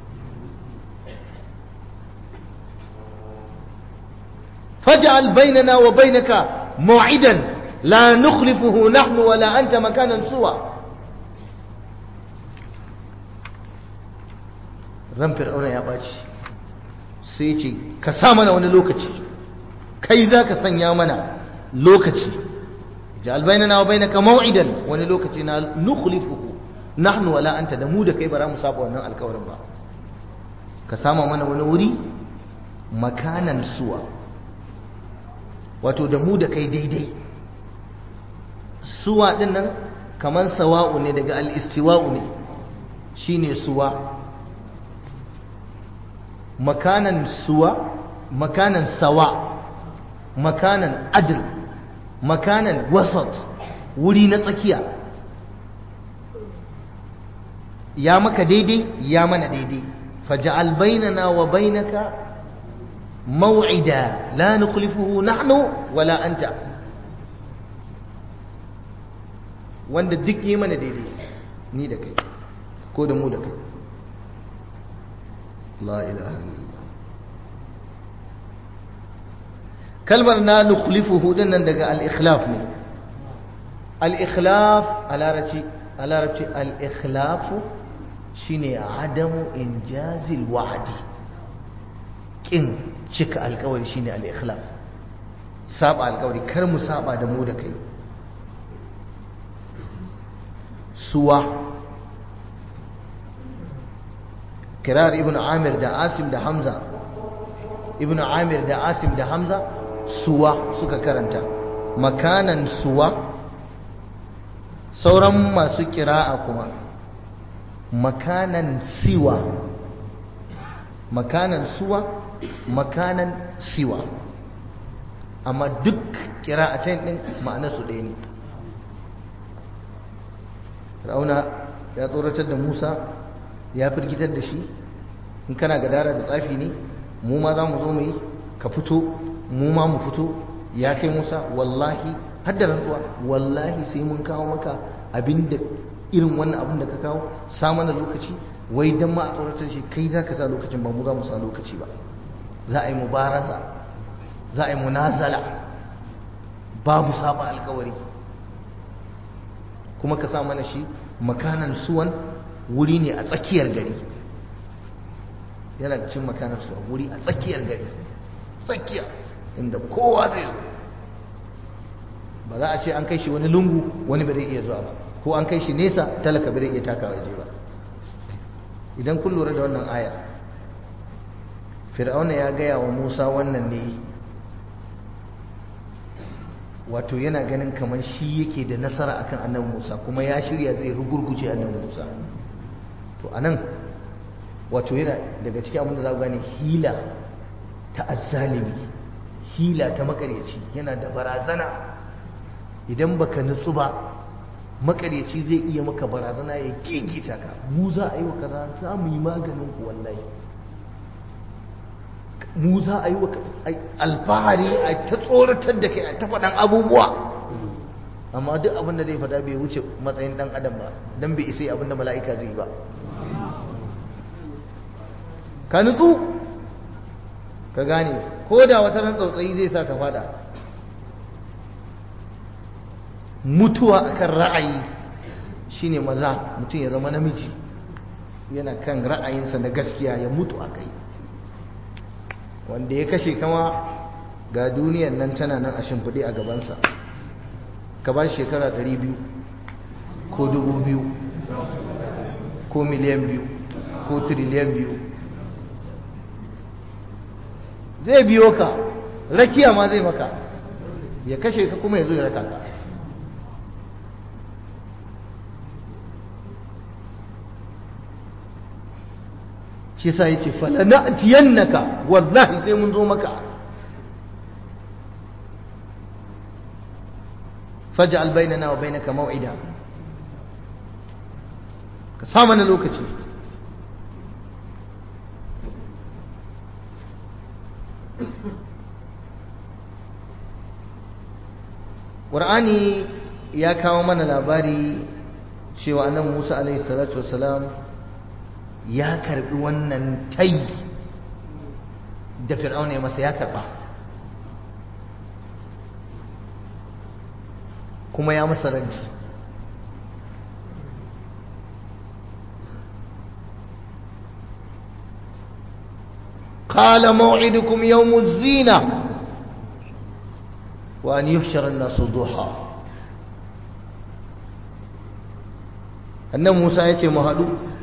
فاجعل بيننا وبينك موعدا لا نخلفه نحن ولا أنت مكانا سوى ran fir'auna ya ɓaci sai ce ka sa mana wani lokaci kai za ka sanya mana lokaci ja'al bainana wa bainaka maw'idan wani lokaci na nukhlifuhu nahnu wala anta da mu da kai bara mu saba wannan alkawarin ba ka sama mana wani wuri makanan suwa wato da mu da kai daidai suwa din nan kaman sawa'u ne daga al-istiwa'u ne shine suwa makanan suwa makanan sawa makanan adl makanan wasat wuri na tsakiya ya maka daidai ya mana daidai faj'al bainana wa bainaka موعدا لا نخلفه نحن ولا أنت wanda duk yi mana daidai ni da kai ko da mu da kai la ilaha illallah kalmar na nukhlifuhu din nan daga al-ikhlaf ne al-ikhlaf a larabci a larabci al-ikhlafu shine adamu injazil wa'adi kin cika alkawari shine al-ikhlaf saba alkawari kar mu saba da mu da kai suwa kirar ibn amir da asim da hamza ibn amir da asim da hamza suwa suka karanta makanan suwa sauran masu kira'a kuma makanan siwa makanan suwa makanan siwa amma duk kira'atain din ma'anarsu ɗaya ne Fir'auna ya tsoratar da Musa ya firgitar da shi in kana gadara da tsafi ne mu ma za mu zo mu yi ka fito mu ma mu fito ya kai Musa wallahi hadda rantsuwa wallahi sai mun kawo maka abinda irin wannan abin da ka kawo sa mana lokaci wai dan ma a tsoratar shi kai za ka sa lokacin ba mu za mu sa lokaci ba za a yi mubaraza za a yi munazala babu saba alkawari kuma ka sa mana shi makanan suwan wuri ne a tsakiyar gari yana cin makanan suwan wuri a tsakiyar gari tsakiya inda kowa zai zo ba za a ce an kai shi wani lungu wani ba zai iya zuwa ba ko an kai shi nesa talaka ba zai iya takawa je ba idan kun lura da wannan aya fir'auna ya gaya wa musa wannan ne wato yana ganin kamar shi yake da nasara akan annabi Musa kuma ya shirya zai rugurguje annabi Musa to anan wato yana daga cikin abin da za ku gane hila ta azzalimi hila ta makaryaci yana da barazana idan baka nutsu ba makaryaci zai iya maka barazana ya gigita ka mu za a yi wa kaza za mu yi maganin ku wallahi mu za a yi wa alfahari a ta tsoratar da kai a ta faɗan abubuwa amma duk abin da zai faɗa bai wuce matsayin ɗan adam ba don bai isa abin da mala'ika zai ba ka nutsu ka gane ko da wata ran tsautsayi zai sa ka faɗa mutuwa akan ra'ayi shine maza mutum ya zama namiji yana kan ra'ayinsa na gaskiya ya mutu a kai wanda ya kashe kama ga duniyan nan tana nan a shimfiɗe a gabansa ka ba shekara 200 ko 2000 ko miliyan biyu ko triliyan biyu zai biyo ka rakiya ma zai maka ya kashe ka kuma ya zo ya raka ka shi sa yace fala na'tiyannaka wallahi sai mun zo maka faj'al bainana wa bainaka maw'ida ka sa mana lokaci Qur'ani ya kawo mana labari cewa annabi Musa alaihi salatu wassalam ya karbi wannan tai da fir'auna ya masa ya karba kuma ya masa raddi قال موعدكم يوم الزينة وأن يحشر الناس ضحى أن موسى يتي مهدو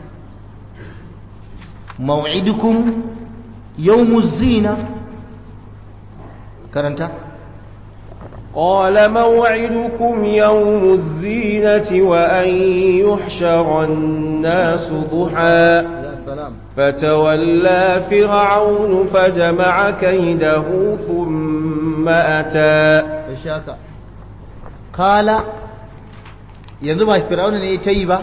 موعدكم يوم الزينة كرنت قال موعدكم يوم الزينة وأن يحشر الناس ضحى يا سلام فتولى فرعون فجمع كيده ثم أتى shaka kala yanzu ba fir'auna ne ya ta yi ba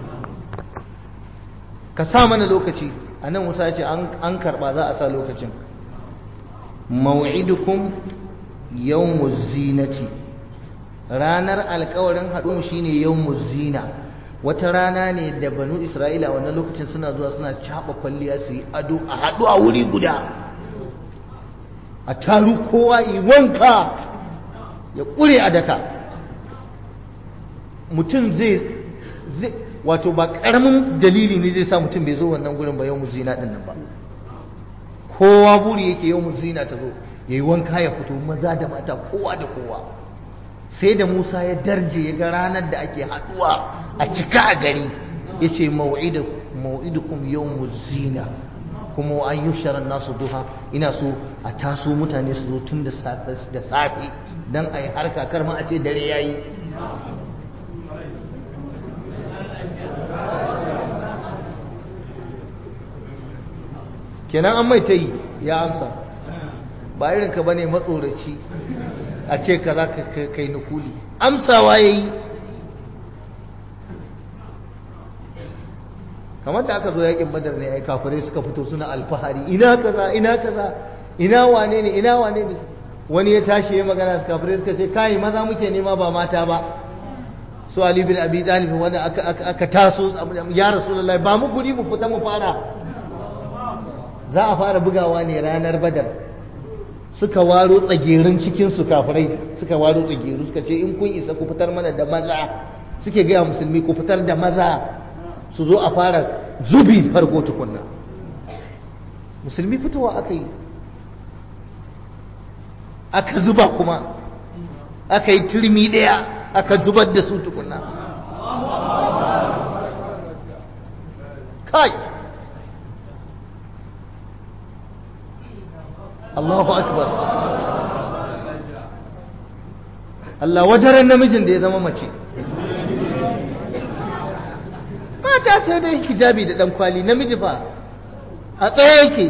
ka sa mana lokaci a nan musa ya ce an karba za a sa lokacin mau'idukum yawmuz zinati ranar alkawarin haɗu shine yawmuz zina wata rana ne da banu isra'ila wannan lokacin suna zuwa suna caɓa kwalliya su yi ado a haɗu a wuri guda a taru kowa yi wanka ya ƙure a daka mutum zai wato ba karamin dalili ne zai sa mutum bai zo wannan gurin ba yau zina din nan ba kowa buri yake yau zina ta zo yayi wanka ya fito maza da mata kowa da kowa sai da Musa ya darje ya ga ranar da ake haduwa a cika a gari yace mau'idu mau'idukum yawmuz zina kuma wa ayyushara nasu duha ina so a taso mutane su zo tun da safe da safe dan ayi harka kar ma a ce dare yayi kenan an mai ta yi ya amsa ba irin ka bane matsoraci a ce ka za ka kai nukuli amsawa ya yi kamar da aka zo yakin badar ne ai kafirai suka fito suna alfahari ina kaza ina kaza ina wane ne ina wane ne wani ya tashi ya magana kafirai suka ce kai maza muke nema ba mata ba su ali bin abi talib wanda aka aka taso ya rasulullahi ba mu guri mu fita mu fara za a fara bugawa ne ranar badar suka waro tsagerin cikinsu kafirai suka waro tsageru suka ce in kun isa ku fitar mana da maza suke gaya musulmi ku fitar da maza su zo a fara zubi farko tukunna musulmi fitowa aka yi aka zuba kuma aka yi turmi ɗaya aka zubar da su tukunna kai Allahu akbar Allah wadaran namijin da ya zama mace mata sai dai hijabi da dan kwali namiji fa a tsaye yake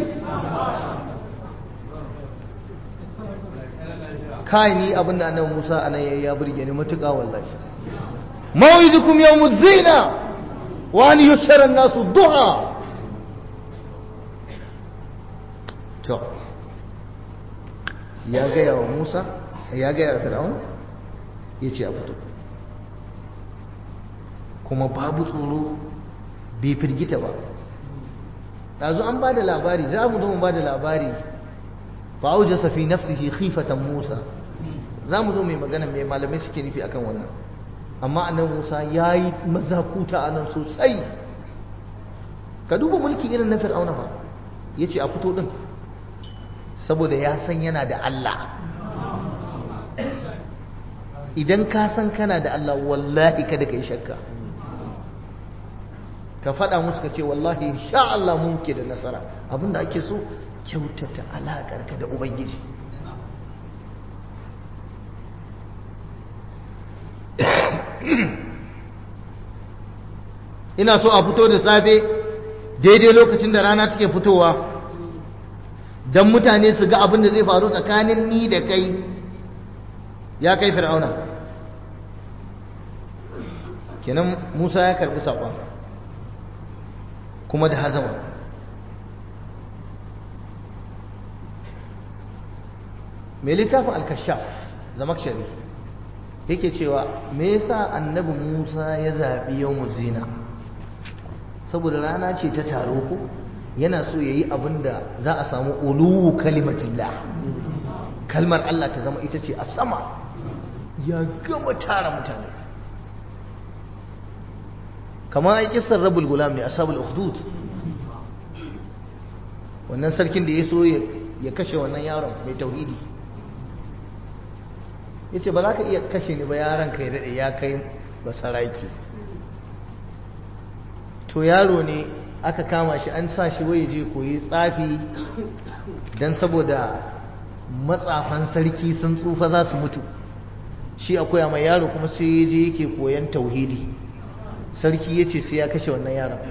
kai ni abinda annabi Musa anan yayi ya burge ni matuƙa wallahi maw'idukum yawmuz zina wa an yushara an-nasu duha to ya gaya wa Musa ya gaya wa Fir'aun ya ce a fito kuma babu tsoro bai firgita ba ɗazu an ba da labari za mu zo mu ba da labari fa'auja safi nafsihi khifatan Musa za mu zo mai magana mai malamai suke nufi akan wannan amma annan Musa ya yi mazakuta a nan sosai ka duba mulki irin na Fir'auna fa ya ce a fito ɗin saboda ya san yana da Allah idan ka san kana da Allah wallahi kada ka yi shakka ka faɗa musu ka ce wallahi sha Allah mun ke da nasara abinda ake so kyautata alaƙarka da Ubangiji ina so a fito da safe daidai lokacin da rana take fitowa don mutane su ga abin da zai faru tsakanin ni da kai ya kai fir'auna kenan musa ya karbi saƙon kuma da hazama mai littafin alkashaf zamakshari yake cewa me yasa annabi musa ya zaɓi yau zina saboda rana ce ta taro ko yana so ya yi abin da za a samu uluwu kalimatillah kalmar Allah ta zama ita ce a sama ya gama tara mutane kamar ai kisar rabul gulam ne ashabul ukhdud wannan sarkin da ya so ya kashe wannan yaron mai tauhidi ya ce ba za ka iya kashe ni ba yaron ka ya daɗe ya kai basaraki to yaro ne aka kama shi an sa shi waye je koyi tsafi don saboda matsafan sarki sun tsufa za su mutu shi akwai mai yaro kuma sai ya je yake koyan tauhidi sarki ya ce sai ya kashe wannan yaron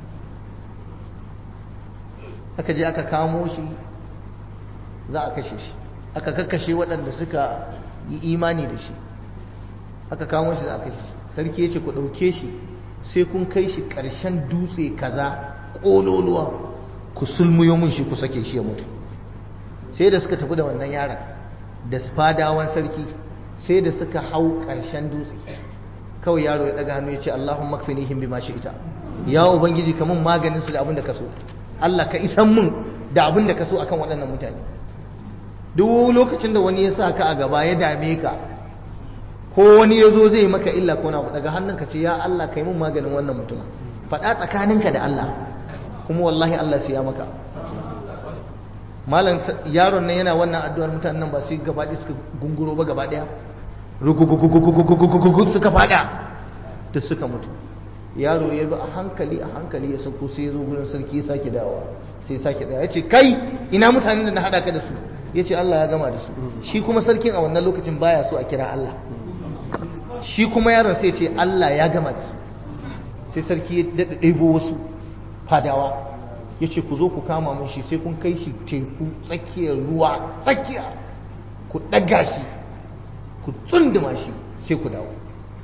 aka je aka kamo shi za a kashe shi aka kakkashe waɗanda suka yi imani da shi aka kamo shi za a kashe shi sarki ya ce ku ɗauke shi sai kun kai shi ƙarshen dutse kaza ƙololuwa ku sulmuyo mun shi ku sake shi ya mutu sai da suka tafi da wannan yaron da fadawan sarki sai da suka hau ƙarshen dutse kawai yaro ya daga hannu ya ce Allahumma kfinihim bima ita. ya ubangiji kamun maganin su da abin da ka so Allah ka isan mun da abin da ka so akan waɗannan mutane duk lokacin da wani ya sa ka a gaba ya dame ka ko wani ya zo zai maka illa ko na daga hannunka ce ya Allah kai mun maganin wannan mutum faɗa tsakaninka da Allah kuma wallahi Allah sai ya maka malam yaron nan yana wannan addu'ar mutanen nan ba su gaba ɗaya suka gunguro ba gaba ɗaya rukukukukukukukukukukuku suka faɗa duk suka mutu yaro ya bi a hankali a hankali ya sauko sai ya zo gurin sarki ya sake dawowa sai ya sake dawowa ya ce kai ina mutanen da na haɗa ka da su ya ce Allah ya gama da su shi kuma sarkin a wannan lokacin baya so a kira Allah shi kuma yaron sai ce Allah ya gama da su sai sarki ya daɗa ɗebo wasu fadawa ya ce ku zo ku kama mun shi sai kun kai shi teku tsakiyar ruwa tsakiya ku ɗaga shi ku tsunduma shi sai ku dawo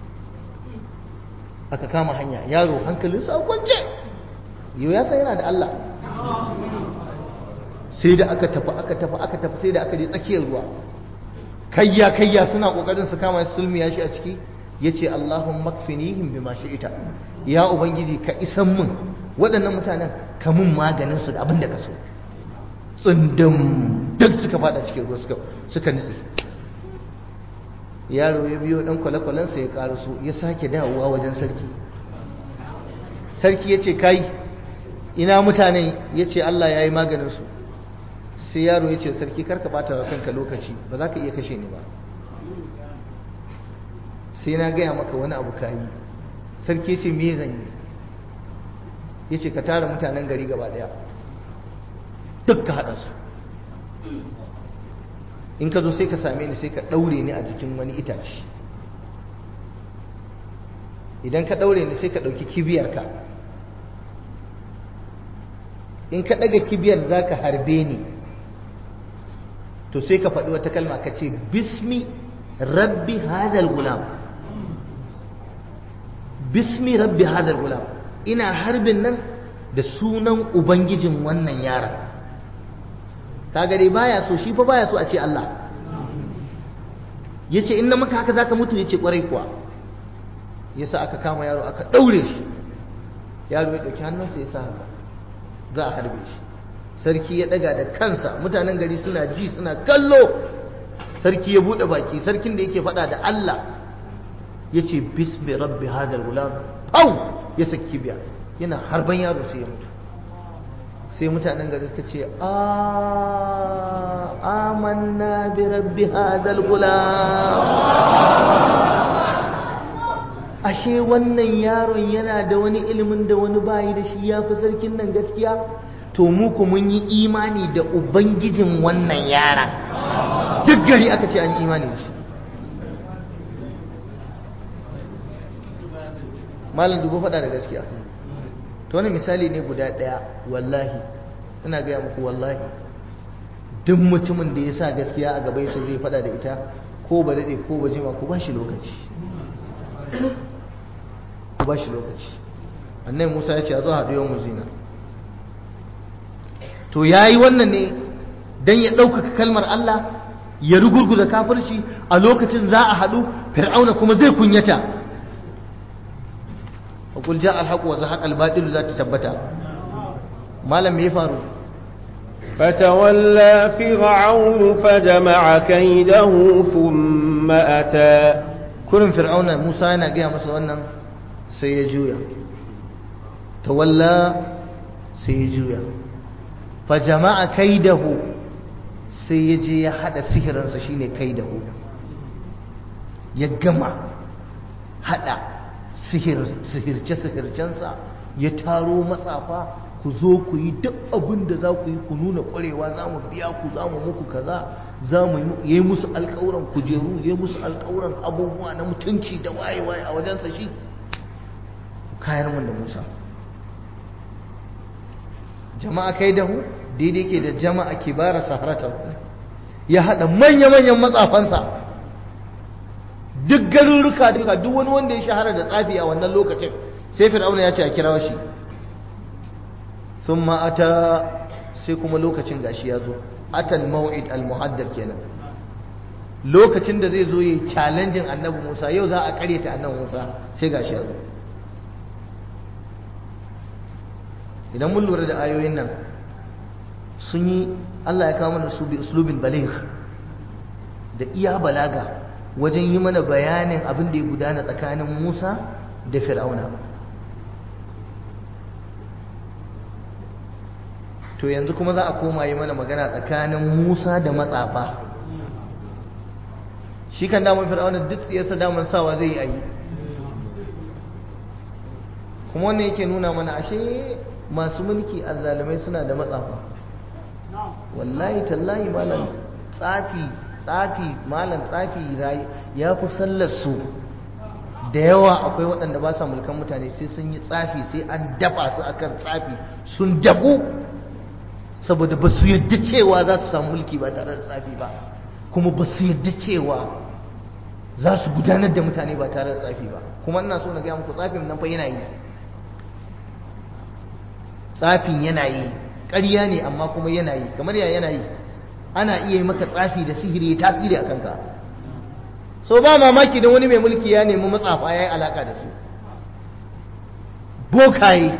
aka kama hanya yaro hankalinsa a kwance yau ya san yana da Allah sai da aka tafi aka tafi aka tafi sai da aka je tsakiyar ruwa kayya kayya suna kokarin su kama sulmiya shi a ciki yace Allahumma kfinihim bima shi'ita ya ubangiji ka isan mun waɗannan mutanen ka mun maganin su da abin da ka so tsundum duk suka fada cikin ruwa suka suka nitsi yaro ya biyo dan kwale-kwalensa ya karaso ya sake dawowa wajen sarki sarki ya ce kai ina mutanen ya ce Allah ya yi maganinsu sai yaro ya ce sarki karka bata wa kanka lokaci ba za ka iya kashe ni ba sai na gaya maka wani abu ka yi sarki ya ce me zan yi ya ce ka tara mutanen gari gaba daya duk ka haɗa su in ka zo sai ka same ni sai ka ɗaure ni a jikin wani itace idan ka ɗaure ni sai ka ɗauki kibiyarka in ka ɗaga kibiyar za ka harbe ni to sai ka faɗi wata kalma ka ce bismi rabbi hadal gulam bismi rabbi hadal gulam ina harbin nan da sunan ubangijin wannan yaron kaga dai baya so shi fa baya so a ce Allah yace in na maka haka zaka mutu yace kwarai kuwa yasa aka kama yaro aka daure shi yaro ya dauki hannunsa yasa haka za a harbe shi sarki ya daga da kansa mutanen gari suna ji suna kallo sarki ya bude baki sarkin da yake fada da Allah yace bismi rabbi hadal gulam au ya saki biya yana harban yaro sai ya mutu sai mutanen gari suka ce amanna bi rabbi hadal gulam ashe wannan yaron yana da wani ilimin da wani bayi da shi ya fi sarkin nan gaskiya to mu ku mun yi imani da ubangijin wannan yaran duk gari aka ce an yi imani da shi malam dubu faɗa da gaskiya to wani misali ne guda ɗaya wallahi ina gaya muku wallahi duk mutumin da ya sa gaskiya a gaba yasa zai faɗa da ita ko ba daɗe ko ba jima ko ba shi lokaci ko ba shi lokaci annai musa ya ce a zo haɗu yau muzina to ya yi wannan ne don ya ɗaukaka kalmar allah ya rugurguza kafirci a lokacin za a haɗu fir'auna kuma zai kunyata وقل جاء الحق وزهق الباطل ذات تبتا ما لم يفعلوا فتولى فرعون فجمع كيده ثم أتى كل فرعون موسى yana gaya masa wannan sai ya juya tawalla sai ya juya fa jama'a kaidahu sai ya je ya hada sihirinsa shine kaidahu ya gama hada sihirce-sihircensa ya taro matsafa ku zo ku yi duk abin da za ku yi ku nuna ƙwarewa za mu biya ku za mu muku kaza za mu yi musu alƙawuran kujeru ya yi musu alƙawuran abubuwa na mutunci da waye-waye a wajensa shi kayar mun da musa jama'a kai dahu daidai ke da jama'a kibara saharata ya haɗa manya-manyan matsafansa duk garuruka duka duk wani wanda ya shahara da tsafi a wannan lokacin sai fir'auna ya ce a kira shi sun ma'ata sai kuma lokacin gashi ya zo atal maw'id al-muhaddar kenan lokacin da zai zo yi challenging annabi Musa yau za a karyata annabi Musa sai gashi ya zo idan mun lura da ayoyin nan sun yi Allah ya kawo mana su bi uslubin baligh da iya balaga wajen yi mana bayanin abin da ya gudana tsakanin Musa da Fir'auna to yanzu kuma za a koma yi mana magana tsakanin Musa da matsafa shi kan damar Fir'auna duk tsiyarsa damar sawa zai yi ayi kuma wannan yake nuna mana ashe masu mulki azzalumai suna da matsafa wallahi tallahi malam tsafi tsafi malam tsafi ya fi sallar su da yawa akwai waɗanda ba sa mulkan mutane sai sun yi tsafi sai an dafa su akan tsafi sun dabu saboda ba su yadda cewa za su samu mulki ba tare da tsafi ba kuma ba su yadda cewa za su gudanar da mutane ba tare da tsafi ba kuma ina so na gaya muku tsafin nan fa yana yi tsafin yana yi ƙarya ne amma kuma yana yi kamar ya yana yi ana iya yi maka tsafi da sihiri ya tasiri a kanka so ba mamaki don wani mai mulki ya nemi matsafa ya yi alaka da su bokaye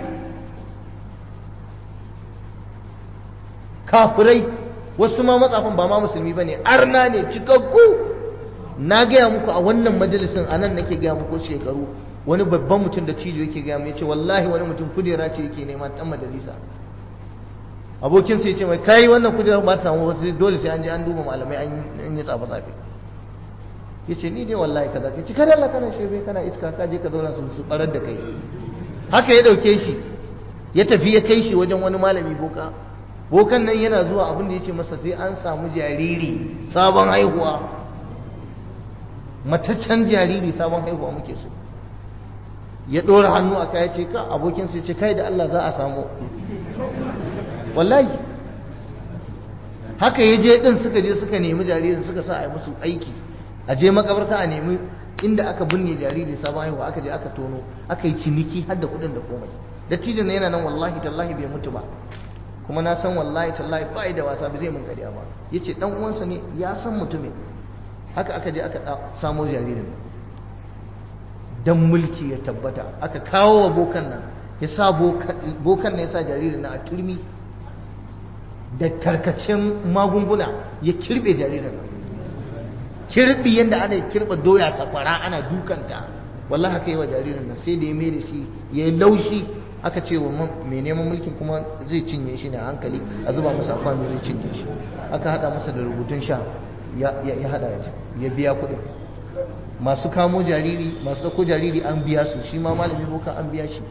kafirai wasu ma matsafan ba ma musulmi ba ne arna ne cikakku na gaya muku a wannan majalisin a nan nake gaya muku shekaru wani babban mutum da cijo yake gaya ya ce wallahi wani mutum kudera ce yake nema dan majalisa abokinsa ya ce mai kai wannan kudera ba ta samu wasu dole sai an je an duba malamai an yi tsafa tsafe ya ce ni dai wallahi kaza ka ci kada Allah kana shebe kana iska ka je ka zauna su su barar da kai haka ya dauke shi ya tafi ya kai shi wajen wani malami boka bokan nan yana zuwa abin da ya ce masa sai an samu jariri sabon haihuwa mataccen jariri sabon haihuwa muke so ya ɗora hannu a kaya ce ka abokinsa ya ce kai da Allah za a samu wallahi haka ya je ɗin suka je suka nemi jaririn suka sa a yi musu aiki a je makabarta a nemi inda aka binne jariri sabon haihuwa aka je aka tono aka yi ciniki har da kuɗin da komai dattijan na yana nan wallahi tallahi bai mutu ba kuma na san wallahi tallahi ba da wasa bai zai mun ƙarya ba ya ce ɗan uwansa ne ya san mutumin haka aka je aka samo jaririn dan mulki ya tabbata aka kawo wa bokan nan ya sa bokan nan ya sa jaririn na a turmi da tarkacen magunguna ya kirbe jaririn nan kirbi yadda ana kirba doya sakwara ana dukanta wallahi haka yi wa jaririn nan sai da ya mai da shi ya yi laushi aka ce wa mai neman mulkin kuma zai cinye shi ne a hankali a zuba masa kwano zai cinye shi aka hada masa da rubutun sha ya hada ya biya kuɗin masu kamo jariri masu dauko jariri an biya su shi ma malami boka an biya shi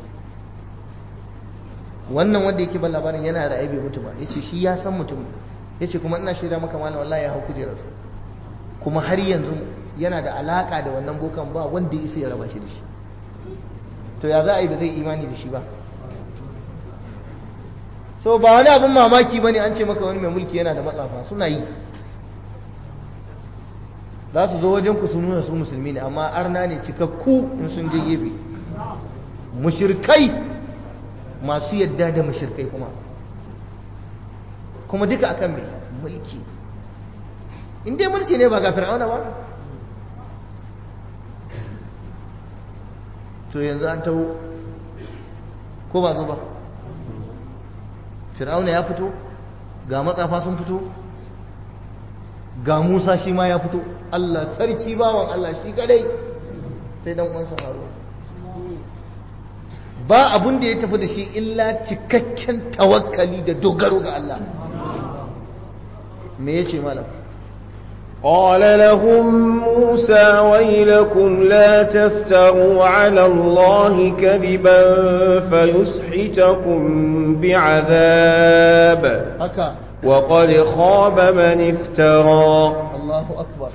wannan wanda yake ban labarin yana da bai mutu ba yace shi ya san mutum yace kuma ina shaida maka malam wallahi ya hau kujerar kuma har yanzu yana da alaka da wannan bokan ba wanda ya isa ya raba shi da shi to ya za a yi ba zai imani da shi ba so ba wani abin mamaki bane an ce maka wani mai mulki yana da matsafa suna yi za su zo wajen ku su nuna su musulmi ne amma arna ne cikakku in sun je gefe mushirkai masu yadda da mushirkai kuma kuma duka akan mai mulki in dai mulki ne ba ga fir'auna ba to yanzu an taho ko ba zo ba fir'auna ya fito ga matsafa sun fito ga Musa shi ma ya fito Allah sarki bawan Allah shi kadai sai dan uwansa Harun ba abun da ya tafi da shi illa cikakken tawakkali da dogaro ga Allah me yace malam قال لهم موسى ويلكم لا تفتروا على الله كذبا فيسحتكم بعذاب haka وقد خاب من افترى Allahu akbar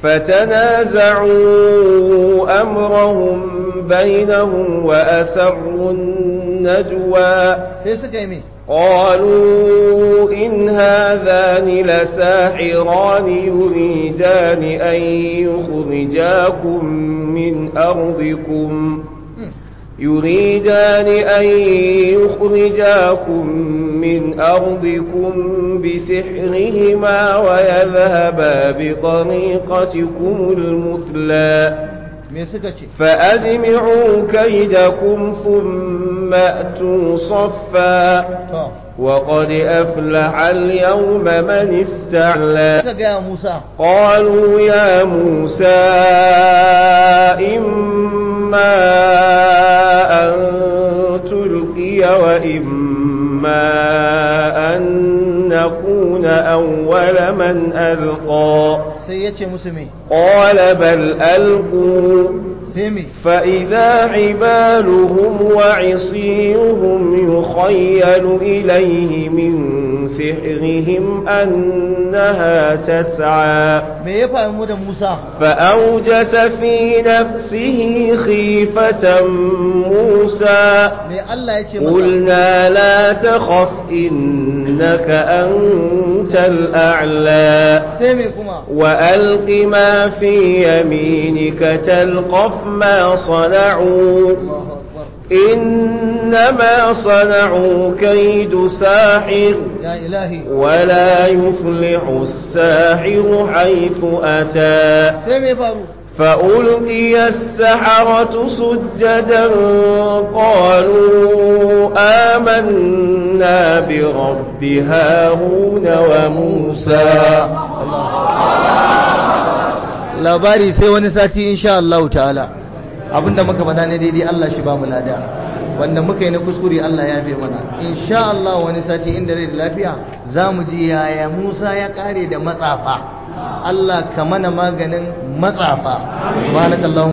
فتنازعوا أمرهم بينهم وأسروا النجوى sai suka yi me قالوا إن هذان لساحران يريدان أن يخرجاكم من أرضكم يريدان أن يخرجاكم من أرضكم بسحرهما ويذهبا بطريقتكم المثلى me suka ce فأجمعوا كيدكم ثم أتوا صفا to وقد أفلح اليوم من استعلى suka gaya Musa قالوا يا موسى إما أن تلقي وإما أن نكون أول من ألقى sai ya ce musu me قال بل ألقوا sai me فإذا حبالهم وعصيهم يخيل إليه من سحرهم أنها تسعى me ya faru da Musa فأوجس في نفسه خيفة موسى me Allah ya ce masa قلنا لا تخف إنك أنت الأعلى sai me kuma وألق ما في يمينك تلقف ما صنعوا Allahu akbar إنما صنعوا كيد ساحر ya ilahi ولا يفلح الساحر حيث أتى sai me faru فألقي السحرة سجدا قالوا آمنا برب هارون وموسى labari sai wani sati insha Allah ta'ala abinda muka faɗa ne daidai Allah shi ba mu lada wanda muka yi na kuskure Allah ya fi mana insha Allah wani sati inda rai da lafiya za mu ji yaya Musa ya kare da matsafa Allah ka mana maganin matsafa subhanakallahu